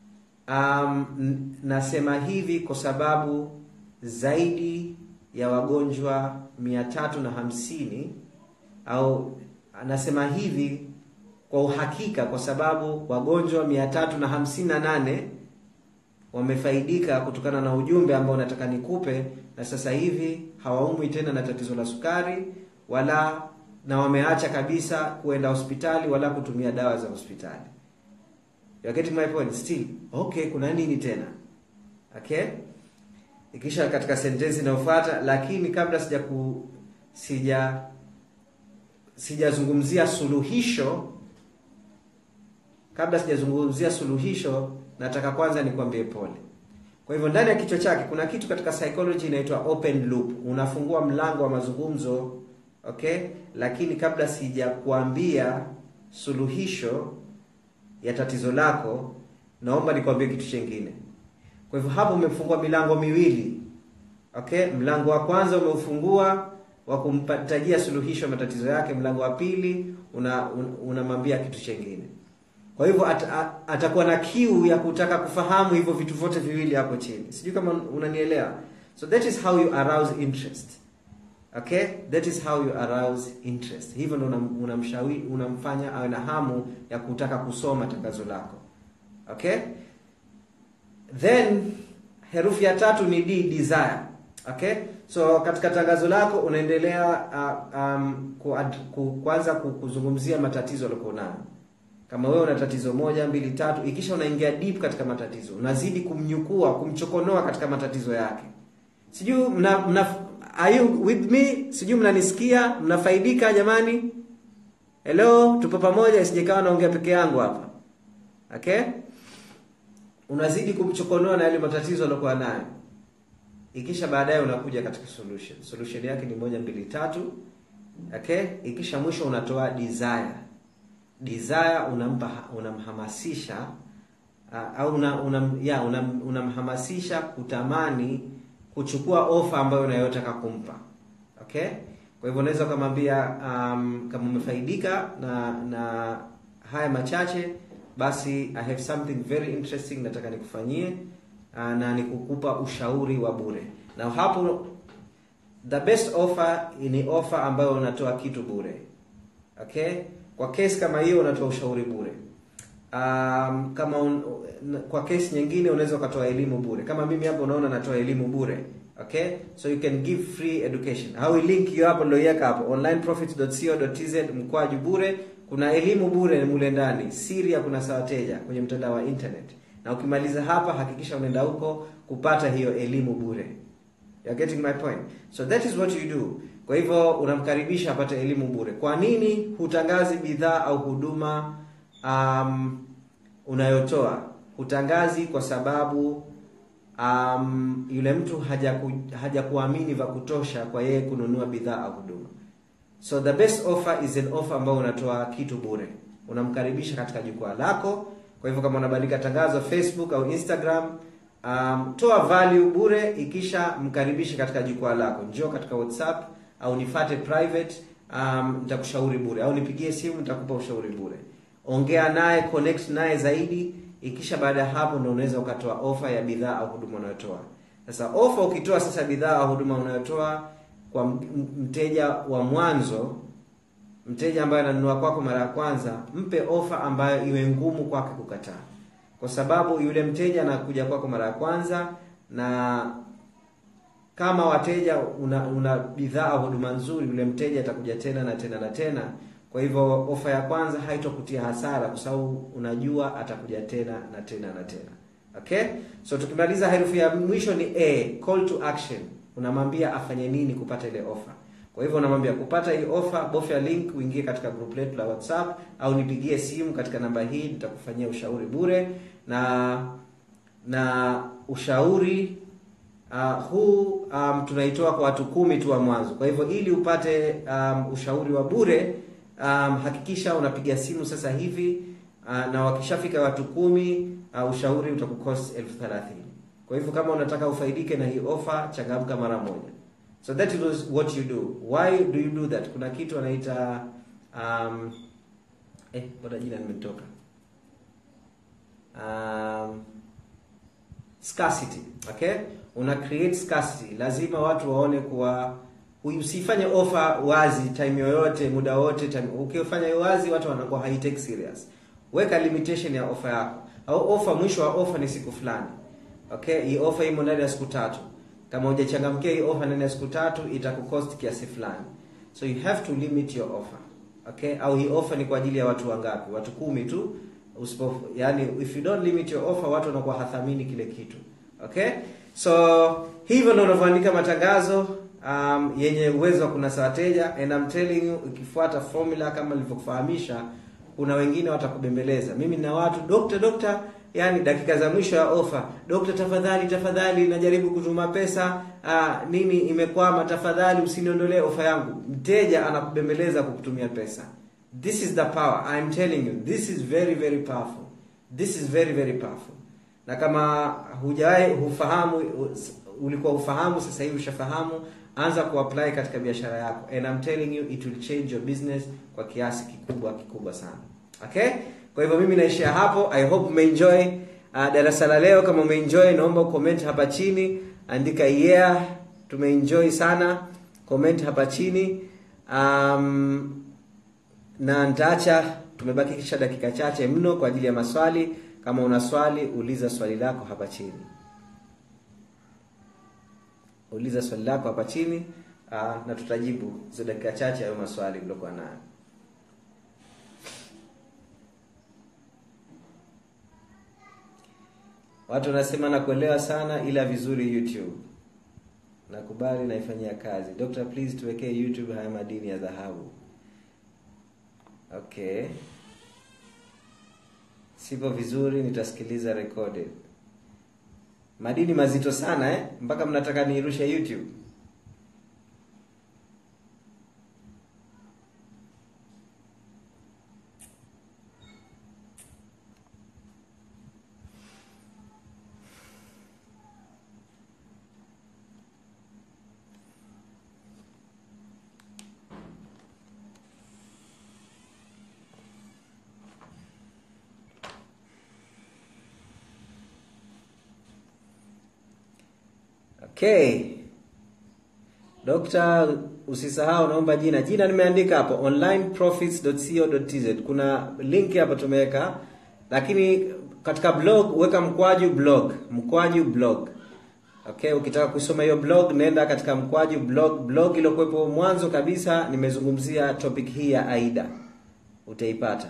um, n- nasema hivi kwa sababu zaidi ya wagonjwa mia tatu na hamsini au nasema hivi kwa uhakika kwa sababu wagonjwa mia tatu na hamsini na nane wamefaidika kutokana na ujumbe ambao nataka nikupe na sasa hivi hawaumwi tena na tatizo la sukari wala na wameacha kabisa kuenda hospitali wala kutumia dawa za hospitali You're getting my point still okay kuna nini tena okay ikisha katika sentensi inayofuata lakini kabla sija ku sija sijazungumzia suluhisho kabla sijazungumzia suluhisho nataka kwanza nikwambie pole kwa hivyo ndani ya kichwa chake kuna kitu katika psychology inaitwa open loop unafungua mlango wa mazungumzo okay lakini kabla sijakuambia suluhisho ya tatizo lako naomba nikwambie kitu chengine kwa hivyo hapo umefungua milango miwili okay mlango wa kwanza umeufungua wa kumpatajia suluhisho ya matatizo yake mlango wa pili unamwambia una, una kitu chengine kwa hivyo at, at, atakuwa na kiu ya kutaka kufahamu hivyo vitu vyote viwili hapo chini sijui kama unanielewa so that is how you arouse interest okay that is how you arouse interest hivyo ndo unamshauri una unamfanya awe na hamu ya kutaka kusoma tangazo lako okay then herufi ya tatu ni d desire okay so katika tangazo lako unaendelea uh, um, ku, ku, kwanza kuzungumzia matatizo aliokuwa nayo kama wewe una tatizo moja mbili tatu ikisha unaingia deep katika matatizo unazidi kumnyukua kumchokonoa katika matatizo yake sijui mna, mna are you with me sijui mnanisikia mnafaidika jamani hello tupo pamoja isijekawa naongea peke yangu hapa okay unazidi kumchokonoa na yale matatizo aliyokuwa nayo ikisha baadaye unakuja katika solution solution yake ni moja mbili tatu okay ikisha mwisho unatoa desire desire unampa unamhamasisha uh, au una, una, ya unam, unamhamasisha kutamani kuchukua ofa ambayo unayotaka kumpa okay kwa hivyo unaweza ukamwambia um, kama umefaidika na na haya machache basi i have something very interesting nataka nikufanyie uh, na nikukupa ushauri wa bure na hapo the best offer ni offer ambayo unatoa kitu bure okay kwa kesi kama hiyo unatoa ushauri bure um, kama un, kwa kesi nyingine unaweza ukatoa elimu bure kama mimi hapo unaona natoa elimu bure okay so you can give free education au link hiyo hapo ndio hapo onlineprofits.co.tz mkwaju bure kuna elimu bure mule ndani siri ya kunasa wateja kwenye mtandao wa internet na ukimaliza hapa hakikisha unaenda huko kupata hiyo elimu bure You're getting my point so that is what you do kwa hivyo unamkaribisha apate elimu bure kwa nini hutangazi bidhaa au huduma um, unayotoa hutangazi kwa sababu um, yule mtu hajaku, hajakuamini vya kutosha kwa yeye kununua bidhaa au huduma so the best offer is an offer ambayo unatoa kitu bure unamkaribisha katika jukwaa lako kwa hivyo kama unabandika tangazo facebook au instagram um, toa value bure ikisha mkaribishe katika jukwaa lako njoo katika whatsapp au nifate private um, nitakushauri bure au nipigie simu nitakupa ushauri bure ongea naye connect naye zaidi ikisha baada ya hapo ndo unaweza ukatoa ofa ya bidhaa au huduma unayotoa sasa ofa ukitoa sasa bidhaa au huduma unayotoa kwa mteja wa mwanzo mteja ambaye ananunua kwako mara ya kwanza mpe ofa ambayo iwe ngumu kwake kukataa kwa sababu yule mteja anakuja kwako mara ya kwanza na kama wateja una, una bidhaa au huduma nzuri yule mteja atakuja tena na tena na tena kwa hivyo ofa ya kwanza haitokutia hasara kwa sababu unajua atakuja tena na tena na tena okay so tukimaliza herufi ya mwisho ni a call to action unamwambia afanye nini kupata ile ofa kwa hivyo unamwambia kupata hii ofa bofya link uingie katika group letu la whatsapp au nipigie simu katika namba hii nitakufanyia ushauri bure na na ushauri uh, huu um, tunaitoa kwa watu kumi tu wa mwanzo kwa hivyo ili upate um, ushauri wa bure um, hakikisha unapiga simu sasa hivi uh, na wakishafika watu kumi uh, ushauri utakukost elfu thelathini kwa hivyo kama unataka ufaidike na hii ofa changamka mara moja so that is what you do why do you do that kuna kitu anaita um, eh bora jina limetoka um, scarcity okay una create scarcity lazima watu waone kuwa usifanye offer wazi time yoyote muda wote time ukifanya hiyo wazi watu wanakuwa haitake serious weka limitation ya offer yako au offer mwisho wa offer ni siku fulani okay hii offer imo ndani ya siku tatu kama hujachangamkia hii offer ndani ya siku tatu itakucost kiasi fulani so you have to limit your offer okay au hii offer ni kwa ajili ya watu wangapi watu kumi tu usipo yani if you don't limit your offer watu wanakuwa hathamini kile kitu okay so hivyo ndio unavyoandika matangazo um, yenye uwezo wa kunasa wateja and I'm telling you ukifuata formula kama nilivyokufahamisha kuna wengine watakubembeleza mimi na watu dokta dokta yani dakika za mwisho ya ofa dokta tafadhali tafadhali najaribu kutuma pesa uh, nini imekwama tafadhali usiniondolee ofa yangu mteja anakubembeleza kukutumia pesa this is the power I'm telling you this is very very powerful this is very very powerful na kama hujawahi hufahamu ulikuwa ufahamu sasa hivi ushafahamu anza kuapply katika biashara yako and I'm telling you it will change your business kwa kiasi kikubwa kikubwa sana okay kwa hivyo mimi naishia hapo i hope umeenjoy uh, darasa la leo kama umeenjoy naomba ucomment hapa chini andika yeah tumeenjoy sana comment hapa chini um, na nitaacha tumebaki kisha dakika chache mno kwa ajili ya maswali kama una swali uliza swali lako hapa chini uliza swali lako hapa chini uh, na tutajibu hizo dakika chache hayo maswali mliokuwa nayo watu wanasema nakuelewa sana ila vizuri youtube nakubali naifanyia kazi dr please tuwekee youtube haya madini ya dhahabu okay sipo vizuri nitasikiliza recorded madini mazito sana eh mpaka mnataka niirushe youtube okay Dokta, usisahau naomba jina. Jina nimeandika hapo onlineprofits.co.tz. Kuna link hapo tumeweka, lakini katika blog weka mkwaju blog, mkwaju blog. Okay, ukitaka kusoma hiyo blog nenda katika mkwaju blog. Blog iliyokuwepo mwanzo kabisa nimezungumzia topic hii ya AIDA, utaipata.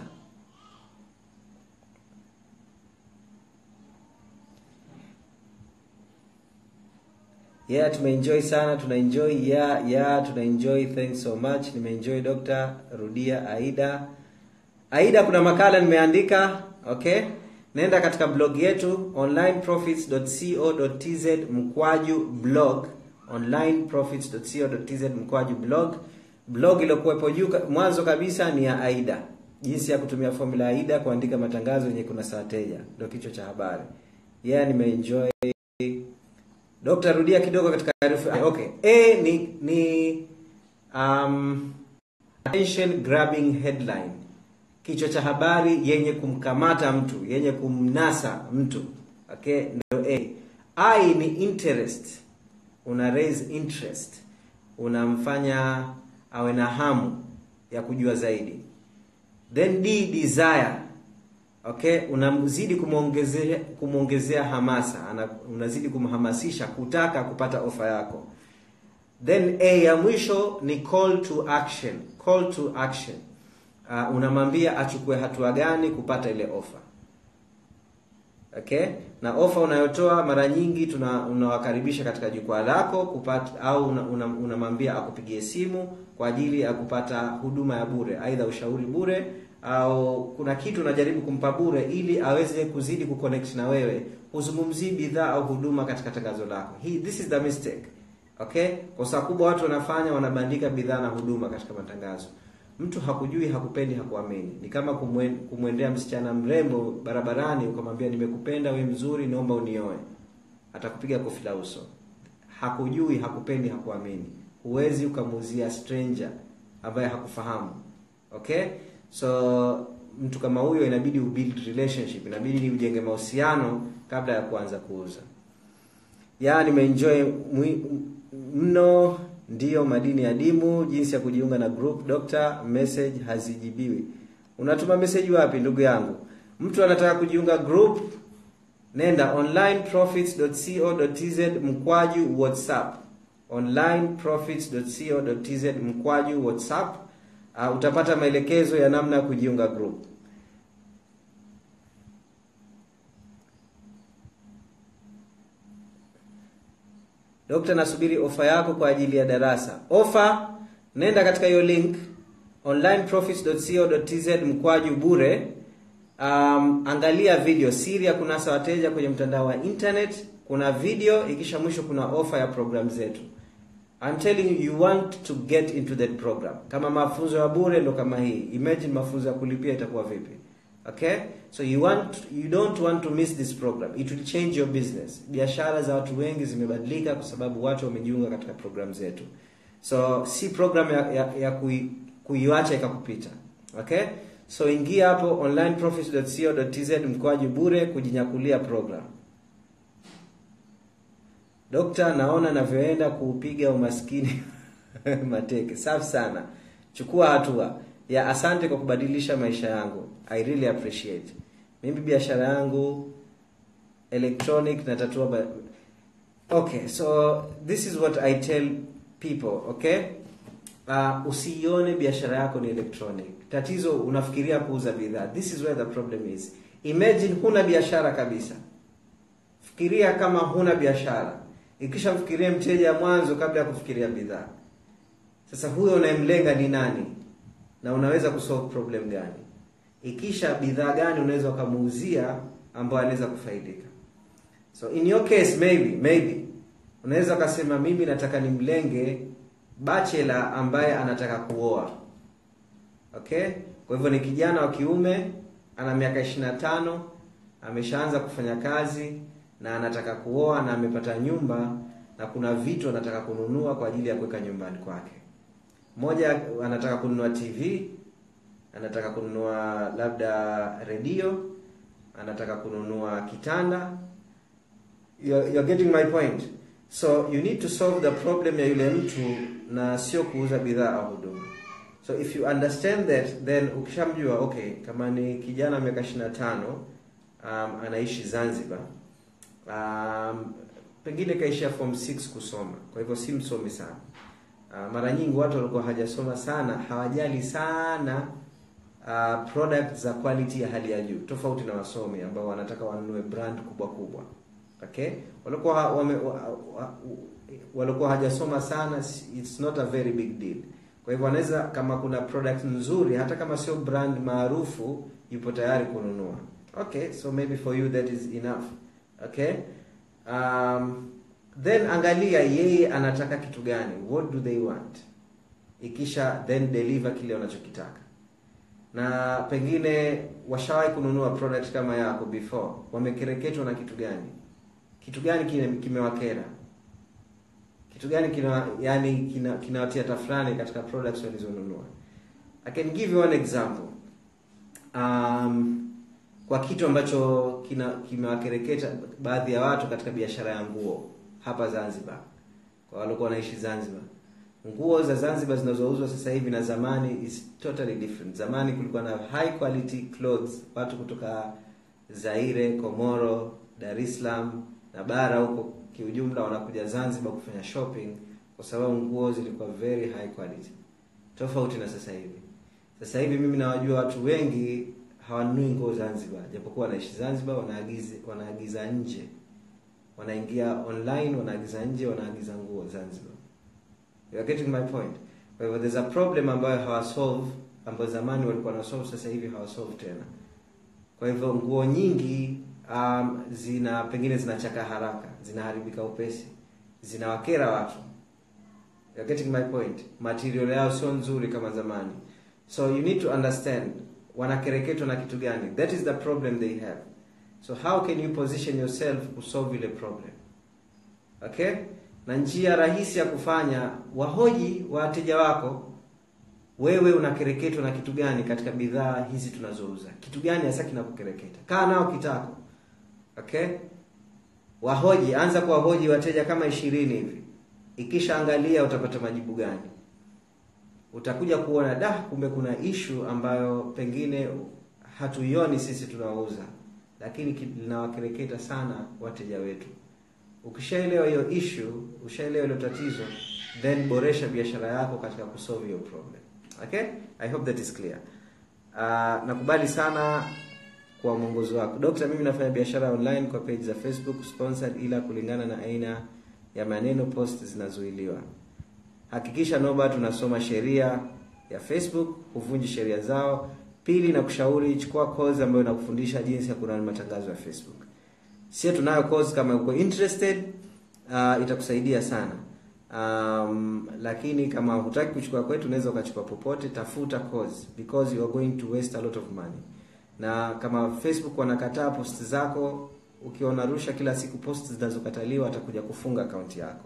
yeah tumeenjoy sana tunaenjoy yeah yeah tunaenjoy thanks so much nimeenjoy dr rudia aida aida kuna makala nimeandika okay naenda katika blog yetu onlineprofits.co.tz mkwaju blog onlineprofits.co.tz mkwaju blog blog iliyokuwepo juu mwanzo kabisa ni ya aida jinsi ya kutumia formula ya aida kuandika matangazo yenye kuna wateja ndio kichwa cha habari yeah nimeenjoy Dokta, rudia kidogo katika herufi. Okay. A ni ni um, attention grabbing headline. Kichwa cha habari yenye kumkamata mtu, yenye kumnasa mtu. Okay, ndio A. I ni interest. Una raise interest. Unamfanya awe na hamu ya kujua zaidi. Then D desire okay unamzidi kumwongezea kumwongezea hamasa ana, unazidi kumhamasisha kutaka kupata ofa yako then a ya mwisho ni call to action call to action uh, unamwambia achukue hatua gani kupata ile ofa okay na ofa unayotoa mara nyingi tuna unawakaribisha katika jukwaa lako kupata au unamwambia una, una akupigie simu kwa ajili ya kupata huduma ya bure aidha ushauri bure au kuna kitu unajaribu kumpa bure ili aweze kuzidi kuconnect na wewe huzungumzii bidhaa au huduma katika tangazo lako He, this is the mistake okay kosa kubwa watu wanafanya wanabandika bidhaa na huduma katika matangazo mtu hakujui hakupendi hakuamini ni kama kumwen, kumwendea msichana mrembo barabarani ukamwambia nimekupenda we mzuri naomba unioe atakupiga kofi la uso hakujui hakupendi hakuamini huwezi ukamuuzia stranger ambaye hakufahamu okay so mtu kama huyo inabidi ubuild relationship inabidi ujenge mahusiano kabla ya kuanza kuuza ya nimeenjoy mwi- mno ndiyo madini ya dimu jinsi ya kujiunga na group doctor message hazijibiwi unatuma message wapi ndugu yangu mtu anataka kujiunga group nenda onlineprofits.co.tz mkwaju whatsapp onlineprofits.co.tz mkwaju whatsapp uh, utapata maelekezo ya namna ya kujiunga group Dokta, nasubiri ofa yako kwa ajili ya darasa. Ofa, nenda katika hiyo link onlineprofits.co.tz mkwaju bure. Um, angalia video siri ya kunasa wateja kwenye mtandao wa internet. Kuna video, ikisha mwisho kuna ofa ya program zetu. I'm telling you, you want to get into that program. Kama mafunzo ya bure ndo kama hii. Imagine mafunzo ya kulipia itakuwa vipi? Okay? So you want you don't want to miss this program. It will change your business. Biashara za watu wengi zimebadilika kwa sababu watu wamejiunga katika program zetu. So si program ya, ya, ya kui, kuiacha ikakupita. Okay? So ingia hapo onlineprofits.co.tz mkoaji bure kujinyakulia program. Dokta, naona navyoenda kuupiga umaskini mateke. Safi sana. Chukua hatua. Ya asante kwa kubadilisha maisha yangu. I really appreciate. Mimi biashara yangu electronic natatua ba... Okay, so this is what I tell people, okay? Uh, usiione biashara yako ni electronic. Tatizo unafikiria kuuza bidhaa. This is where the problem is. Imagine huna biashara kabisa. Fikiria kama huna biashara. Ikisha mfikirie mteja mwanzo kabla ya kufikiria bidhaa. Sasa huyo unayemlenga ni nani? Na unaweza kusolve problem gani? Ikisha bidhaa gani unaweza ukamuuzia ambayo anaweza kufaidika. So in your case maybe maybe unaweza ukasema mimi nataka nimlenge bachelor ambaye anataka kuoa. Okay? Kwa hivyo ni kijana wa kiume ana miaka 25, ameshaanza kufanya kazi na anataka kuoa na amepata nyumba na kuna vitu anataka kununua kwa ajili ya kuweka nyumbani kwake. Mmoja anataka kununua TV, anataka kununua labda redio, anataka kununua kitanda. You're, you're getting my point. So you need to solve the problem ya yule mtu na sio kuuza bidhaa au huduma. So if you understand that then ukishamjua okay, kama ni kijana miaka 25 um, anaishi Zanzibar um, pengine kaishia form 6 kusoma, kwa hivyo si msomi sana. Uh, mara nyingi watu walikuwa hajasoma sana hawajali sana uh, product za quality ya hali ya juu, tofauti na wasomi ambao wanataka wanunue brand kubwa kubwa. Okay, walikuwa wame, wa, wa, walikuwa hajasoma sana, it's not a very big deal. Kwa hivyo wanaweza, kama kuna product nzuri, hata kama sio brand maarufu, yupo tayari kununua. Okay, so maybe for you that is enough. Okay, um, then angalia yeye anataka kitu gani, what do they want, ikisha then deliver kile wanachokitaka. Na pengine washawahi kununua product kama yako before, wamekereketwa na kitu gani? Kitu gani kime- kimewakera? Kitu gani kina yani kina kinawatia tafrani katika products walizonunua? I can give you one example. Um, kwa kitu ambacho kina kimewakereketa baadhi ya watu katika biashara ya nguo hapa Zanzibar, kwa walikuwa wanaishi Zanzibar. Nguo za Zanzibar zinazouzwa sasa hivi na zamani is totally different. Zamani kulikuwa na high quality clothes, watu kutoka Zaire, Komoro, Dar es Salaam na bara huko kiujumla wanakuja Zanzibar kufanya shopping kwa sababu nguo zilikuwa very high quality, tofauti na sasa hivi. Sasa hivi mimi nawajua watu wengi hawanunui nguo Zanzibar, japokuwa wanaishi Zanzibar, wanaagiza wanaagiza nje, wanaingia online, wanaagiza nje, wanaagiza nguo Zanzibar. You are getting my point. Kwa hivyo there's a problem ambayo hawasolve, ambayo zamani walikuwa na solve, sasa hivi hawasolve tena. Kwa hivyo nguo nyingi um, zina pengine zinachaka haraka, zinaharibika upesi, zinawakera watu. You are getting my point. Material yao sio nzuri kama zamani. So you need to understand wanakereketwa na kitu gani. That is the problem they have. So how can you position yourself kusolve ile problem? Okay? Na njia rahisi ya kufanya, wahoji wateja wako, wewe unakereketwa na kitu gani katika bidhaa hizi tunazouza? Kitu gani hasa kinakukereketa? Kaa nao kitako. Okay? wahoji anza kuwahoji wateja kama ishirini hivi ikisha angalia utapata majibu gani utakuja kuona da kumbe kuna ishu ambayo pengine hatuioni sisi tunaouza lakini ki- linawakereketa sana wateja wetu ukishaelewa hiyo issue ushaelewa hilo tatizo then boresha biashara yako katika kusolve hiyo problem okay i hope that is clear uh, nakubali sana kwa mwongozo wako dokta mimi nafanya biashara online kwa page za facebook sponsored ila kulingana na aina ya maneno post zinazuiliwa hakikisha nobat unasoma sheria ya facebook huvunji sheria zao pili na kushauri chukua course ambayo inakufundisha jinsi ya kurani matangazo ya facebook sio tunayo course kama uko interested uh, itakusaidia sana um, lakini kama hutaki kuchukua kwetu unaweza ukachukua popote tafuta course because you are going to waste a lot of money na kama facebook wanakataa post zako ukiwa unarusha kila siku post zinazokataliwa atakuja kufunga akaunti yako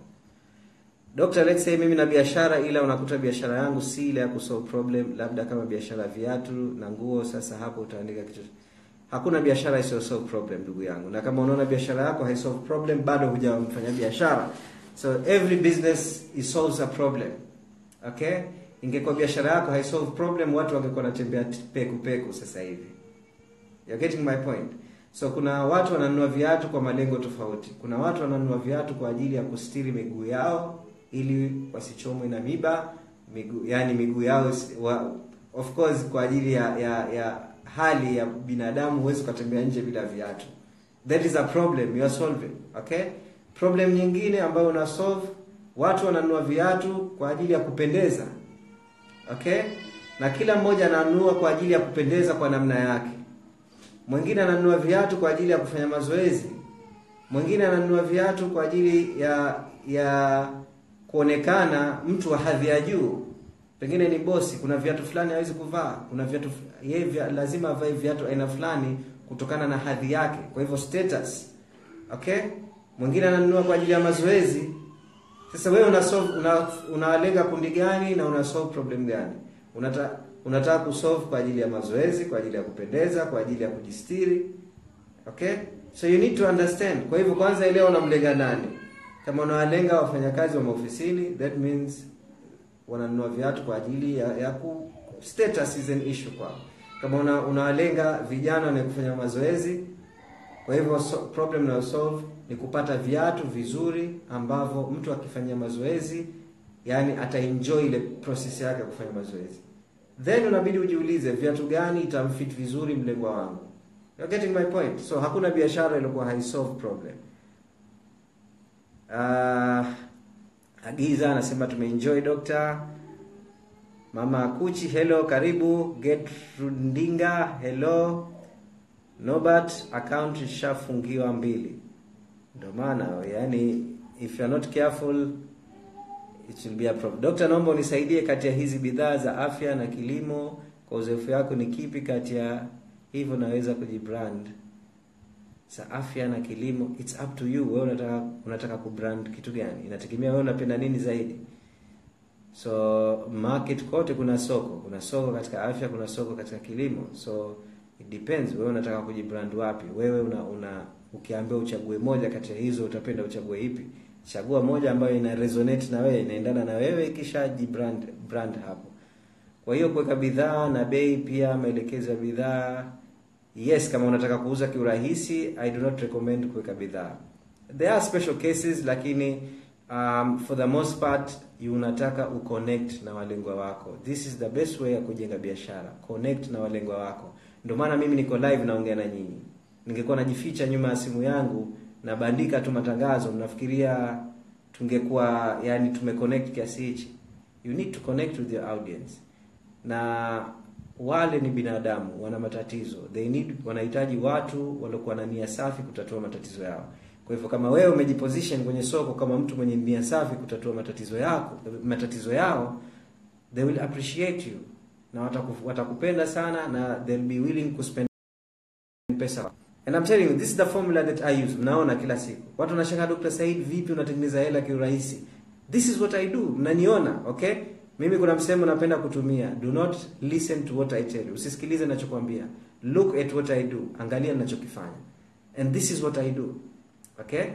Dr. let's say mimi na biashara ila unakuta biashara yangu si ile ya kusolve problem labda kama biashara ya viatu na nguo sasa hapo utaandika kitu hakuna biashara isiyo solve problem ndugu yangu na kama unaona biashara yako haisolve problem bado hujamfanya biashara so every business is solves a problem okay ingekuwa biashara yako haisolve problem watu wangekuwa wanatembea peku peku sasa hivi You're getting my point so kuna watu wananunua viatu kwa malengo tofauti kuna watu wananunua viatu kwa ajili ya kustiri miguu yao ili wasichomwe na miba miguu yani miguu yao isi- wa, of course kwa ajili ya, ya, ya hali ya binadamu huwezi ukatembea nje bila viatu that is a problem you are solving okay problem nyingine ambayo una solve watu wananunua viatu kwa ajili ya kupendeza okay na kila mmoja ananunua kwa ajili ya kupendeza kwa namna yake mwingine ananunua viatu kwa ajili ya kufanya mazoezi mwingine ananunua viatu kwa ajili ya ya kuonekana mtu wa hadhi ya juu pengine ni bosi kuna viatu fulani hawezi kuvaa kuna viatu yeye vya, lazima avae viatu aina fulani kutokana na hadhi yake kwa hivyo status okay mwingine ananunua kwa ajili ya mazoezi sasa wewe una solve una, unalenga kundi gani na una solve problem gani unata unataka kusolve kwa ajili ya mazoezi kwa ajili ya kupendeza kwa ajili ya kujistiri okay so you need to understand kwa hivyo kwanza elewa unamlenga nani kama unawalenga wafanyakazi wa maofisini that means wananunua viatu kwa ajili ya, ya ku status is an issue kwao kama una, unawalenga vijana wenye kufanya mazoezi kwa hivyo so, problem na solve ni kupata viatu vizuri ambavyo mtu akifanyia mazoezi yani ataenjoy ile process yake ya kufanya mazoezi then unabidi ujiulize viatu gani itamfit vizuri mlengwa wangu You're getting my point so hakuna biashara iliyokuwa haisolve problem uh, agiza anasema tumeenjoy doctor mama akuchi hello karibu getrudinga hello nobat account ishafungiwa mbili ndio maana yani if you're not careful it will be a problem doctor naomba unisaidie kati ya hizi bidhaa za afya na kilimo kwa uzoefu yako ni kipi kati ya hivyo naweza kujibrand za afya na kilimo it's up to you wewe unataka unataka kubrand kitu gani inategemea wewe unapenda nini zaidi so market kote kuna soko kuna soko katika afya kuna soko katika kilimo so it depends wewe unataka kujibrand wapi wewe una, una ukiambiwa uchague moja kati ya hizo utapenda uchague ipi chagua moja ambayo ina resonate na wewe inaendana na wewe kisha jibrand brand hapo kwa hiyo kuweka bidhaa na bei pia maelekezo ya bidhaa yes kama unataka kuuza kiurahisi i do not recommend kuweka bidhaa there are special cases lakini um, for the most part you unataka uconnect na walengwa wako this is the best way ya kujenga biashara connect na walengwa wako ndio maana mimi niko live naongea na nyinyi ningekuwa najificha nyuma ya simu yangu nabandika tu matangazo mnafikiria tungekuwa yani tumeconnect kiasi hichi you need to connect with your audience na wale ni binadamu wana matatizo they need wanahitaji watu waliokuwa na nia safi kutatua matatizo yao kwa hivyo kama wewe umejiposition kwenye soko kama mtu mwenye nia safi kutatua matatizo yako matatizo yao they will appreciate you na wataku, watakupenda sana na they'll be willing to spend pesa and I'm telling you this is the formula that I use mnaona kila siku watu wanashangaa Dr. Said vipi unatengeneza hela kiurahisi this is what I do mnaniona okay mimi kuna msemo napenda kutumia do not listen to what I tell you usisikilize ninachokwambia look at what I do angalia ninachokifanya and this is what I do okay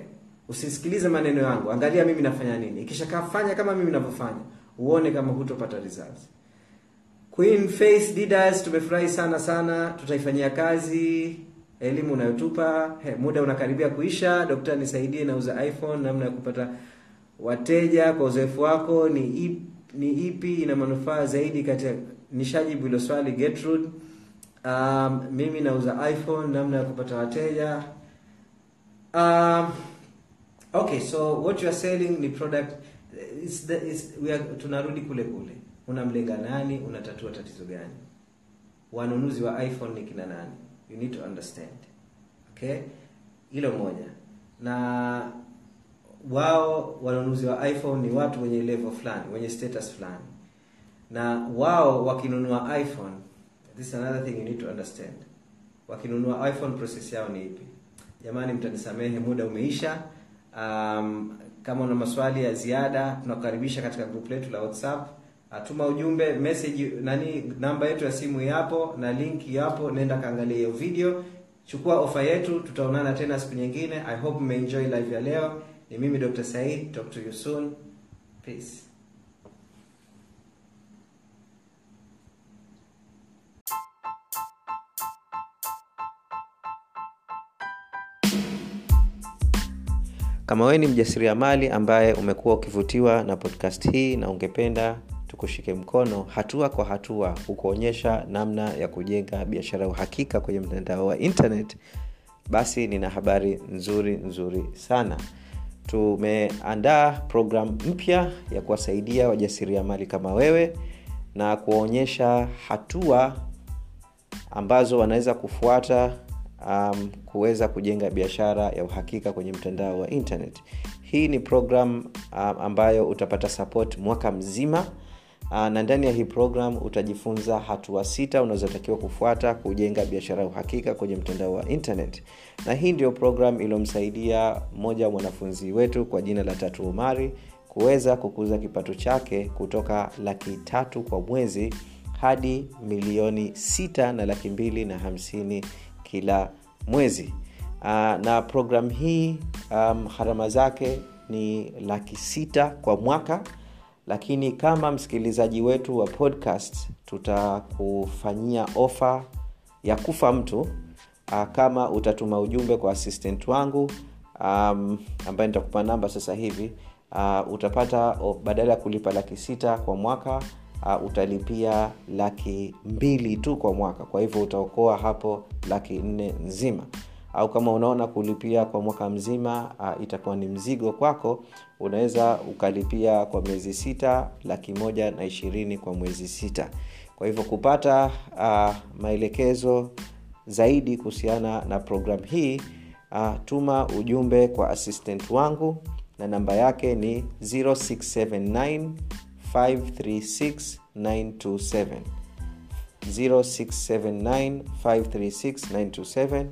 usisikilize maneno yangu angalia mimi nafanya nini ikisha fanya kama mimi ninavyofanya uone kama hutopata results Queen Face Didas tumefurahi sana sana tutaifanyia kazi elimu unayotupa He, muda unakaribia kuisha dokta nisaidie nauza iphone namna ya kupata wateja kwa uzoefu wako ni ipi, ni ipi ina manufaa zaidi katika nishajibu hilo swali Gertrude um, mimi nauza iphone namna ya kupata wateja um, okay so what you are selling ni product it's the, it's, we are, tunarudi kule kule unamlenga nani unatatua tatizo gani wanunuzi wa iphone ni kina nani you need to understand okay hilo moja na wao wanunuzi wa iphone ni watu wenye level fulani wenye status fulani na wao wakinunua iphone this is another thing you need to understand wakinunua iphone process yao ni ipi jamani mtanisamehe muda umeisha um, kama una maswali ya ziada tunakukaribisha katika group letu la whatsapp atuma ujumbe message nani namba yetu ya simu yapo na link yapo nenda kaangalia hiyo video chukua ofa yetu tutaonana tena siku nyingine i hope mmeenjoy live ya leo ni mimi dr said talk to you soon peace kama wewe ni mjasiriamali ambaye umekuwa ukivutiwa na podcast hii na ungependa tukushike mkono hatua kwa hatua kukuonyesha namna ya kujenga biashara ya uhakika kwenye mtandao wa internet basi nina habari nzuri nzuri sana tumeandaa program mpya ya kuwasaidia wajasiriamali kama wewe na kuwaonyesha hatua ambazo wanaweza kufuata um, kuweza kujenga biashara ya uhakika kwenye mtandao wa internet hii ni program um, ambayo utapata support mwaka mzima uh, na ndani ya hii program utajifunza hatua sita unazotakiwa kufuata kujenga biashara ya uhakika kwenye mtandao wa internet na hii ndio program iliyomsaidia mmoja wa mwanafunzi wetu kwa jina la tatu umari kuweza kukuza kipato chake kutoka laki tatu kwa mwezi hadi milioni sita na laki mbili na hamsini kila mwezi uh, na program hii um, gharama zake ni laki sita kwa mwaka lakini kama msikilizaji wetu wa podcast tutakufanyia ofa ya kufa mtu uh, kama utatuma ujumbe kwa assistant wangu um, ambaye nitakupa namba sasa hivi uh, utapata oh, badala ya kulipa laki sita kwa mwaka uh, utalipia laki mbili tu kwa mwaka kwa hivyo utaokoa hapo laki nne nzima au kama unaona kulipia kwa mwaka mzima uh, itakuwa ni mzigo kwako unaweza ukalipia kwa miezi sita laki moja na ishirini kwa mwezi sita kwa hivyo kupata uh, maelekezo zaidi kuhusiana na programu hii uh, tuma ujumbe kwa assistant wangu na namba yake ni 0679 536 927 0679 536 927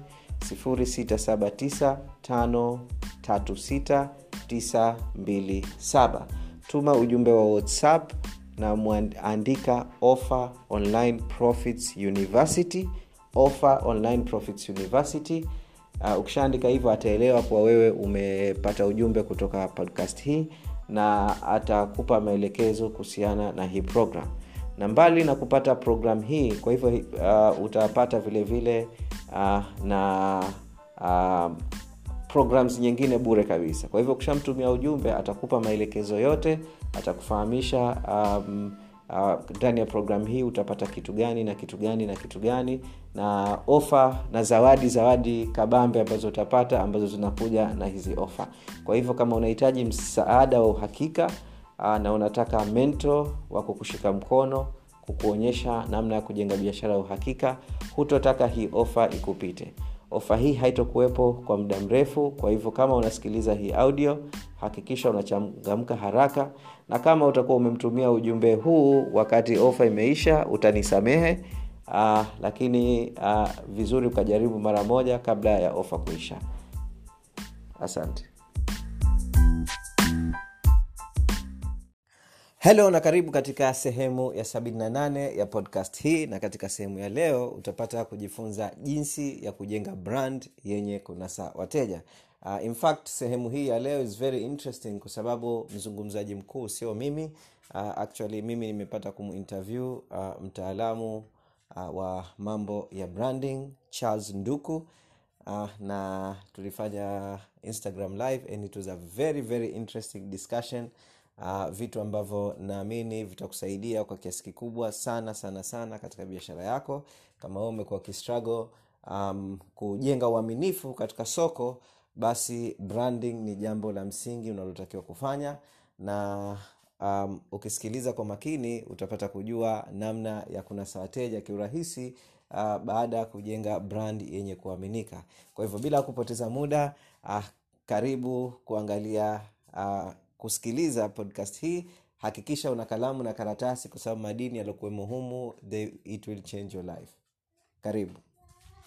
0679536927 tuma ujumbe wa whatsapp na mwandika offer online profits university offer online profits university uh, ukishaandika hivyo ataelewa kuwa wewe umepata ujumbe kutoka podcast hii na atakupa maelekezo kuhusiana na hii program na mbali na kupata program hii kwa hivyo uh, utapata vile vile uh, na uh, programs nyingine bure kabisa kwa hivyo ukishamtumia ujumbe atakupa maelekezo yote atakufahamisha um, ndani uh, ya programu hii utapata kitu gani na kitu gani na kitu gani na ofa na zawadi zawadi kabambe ambazo utapata ambazo zinakuja na hizi ofa kwa hivyo kama unahitaji msaada wa uhakika uh, na unataka mento wa kukushika mkono kukuonyesha namna ya kujenga biashara ya uhakika hutotaka hii ofa ikupite ofa hii haitokuwepo kwa muda mrefu kwa hivyo kama unasikiliza hii audio hakikisha unachangamka haraka na kama utakuwa umemtumia ujumbe huu wakati ofa imeisha utanisamehe uh, lakini uh, vizuri ukajaribu mara moja kabla ya ofa kuisha asante helo na karibu katika sehemu ya 78 ya podcast hii na katika sehemu ya leo utapata kujifunza jinsi ya kujenga brand yenye kunasa wateja uh, in fact sehemu hii ya leo is very interesting kwa sababu mzungumzaji mkuu sio mimi uh, actually mimi nimepata kuminterview uh, mtaalamu uh, wa mambo ya branding charles nduku uh, na tulifanya instagram live and it was a very very interesting discussion uh, vitu ambavyo naamini vitakusaidia kwa kiasi kikubwa sana sana sana katika biashara yako kama wewe umekuwa kistruggle um, kujenga uaminifu katika soko basi branding ni jambo la msingi unalotakiwa kufanya na um, ukisikiliza kwa makini utapata kujua namna ya kunasa wateja kiurahisi uh, baada ya kujenga brand yenye kuaminika kwa hivyo bila kupoteza muda uh, karibu kuangalia uh, kusikiliza podcast hii hakikisha una kalamu na karatasi kwa sababu madini yaliokuwemo humu they, it will change your life karibu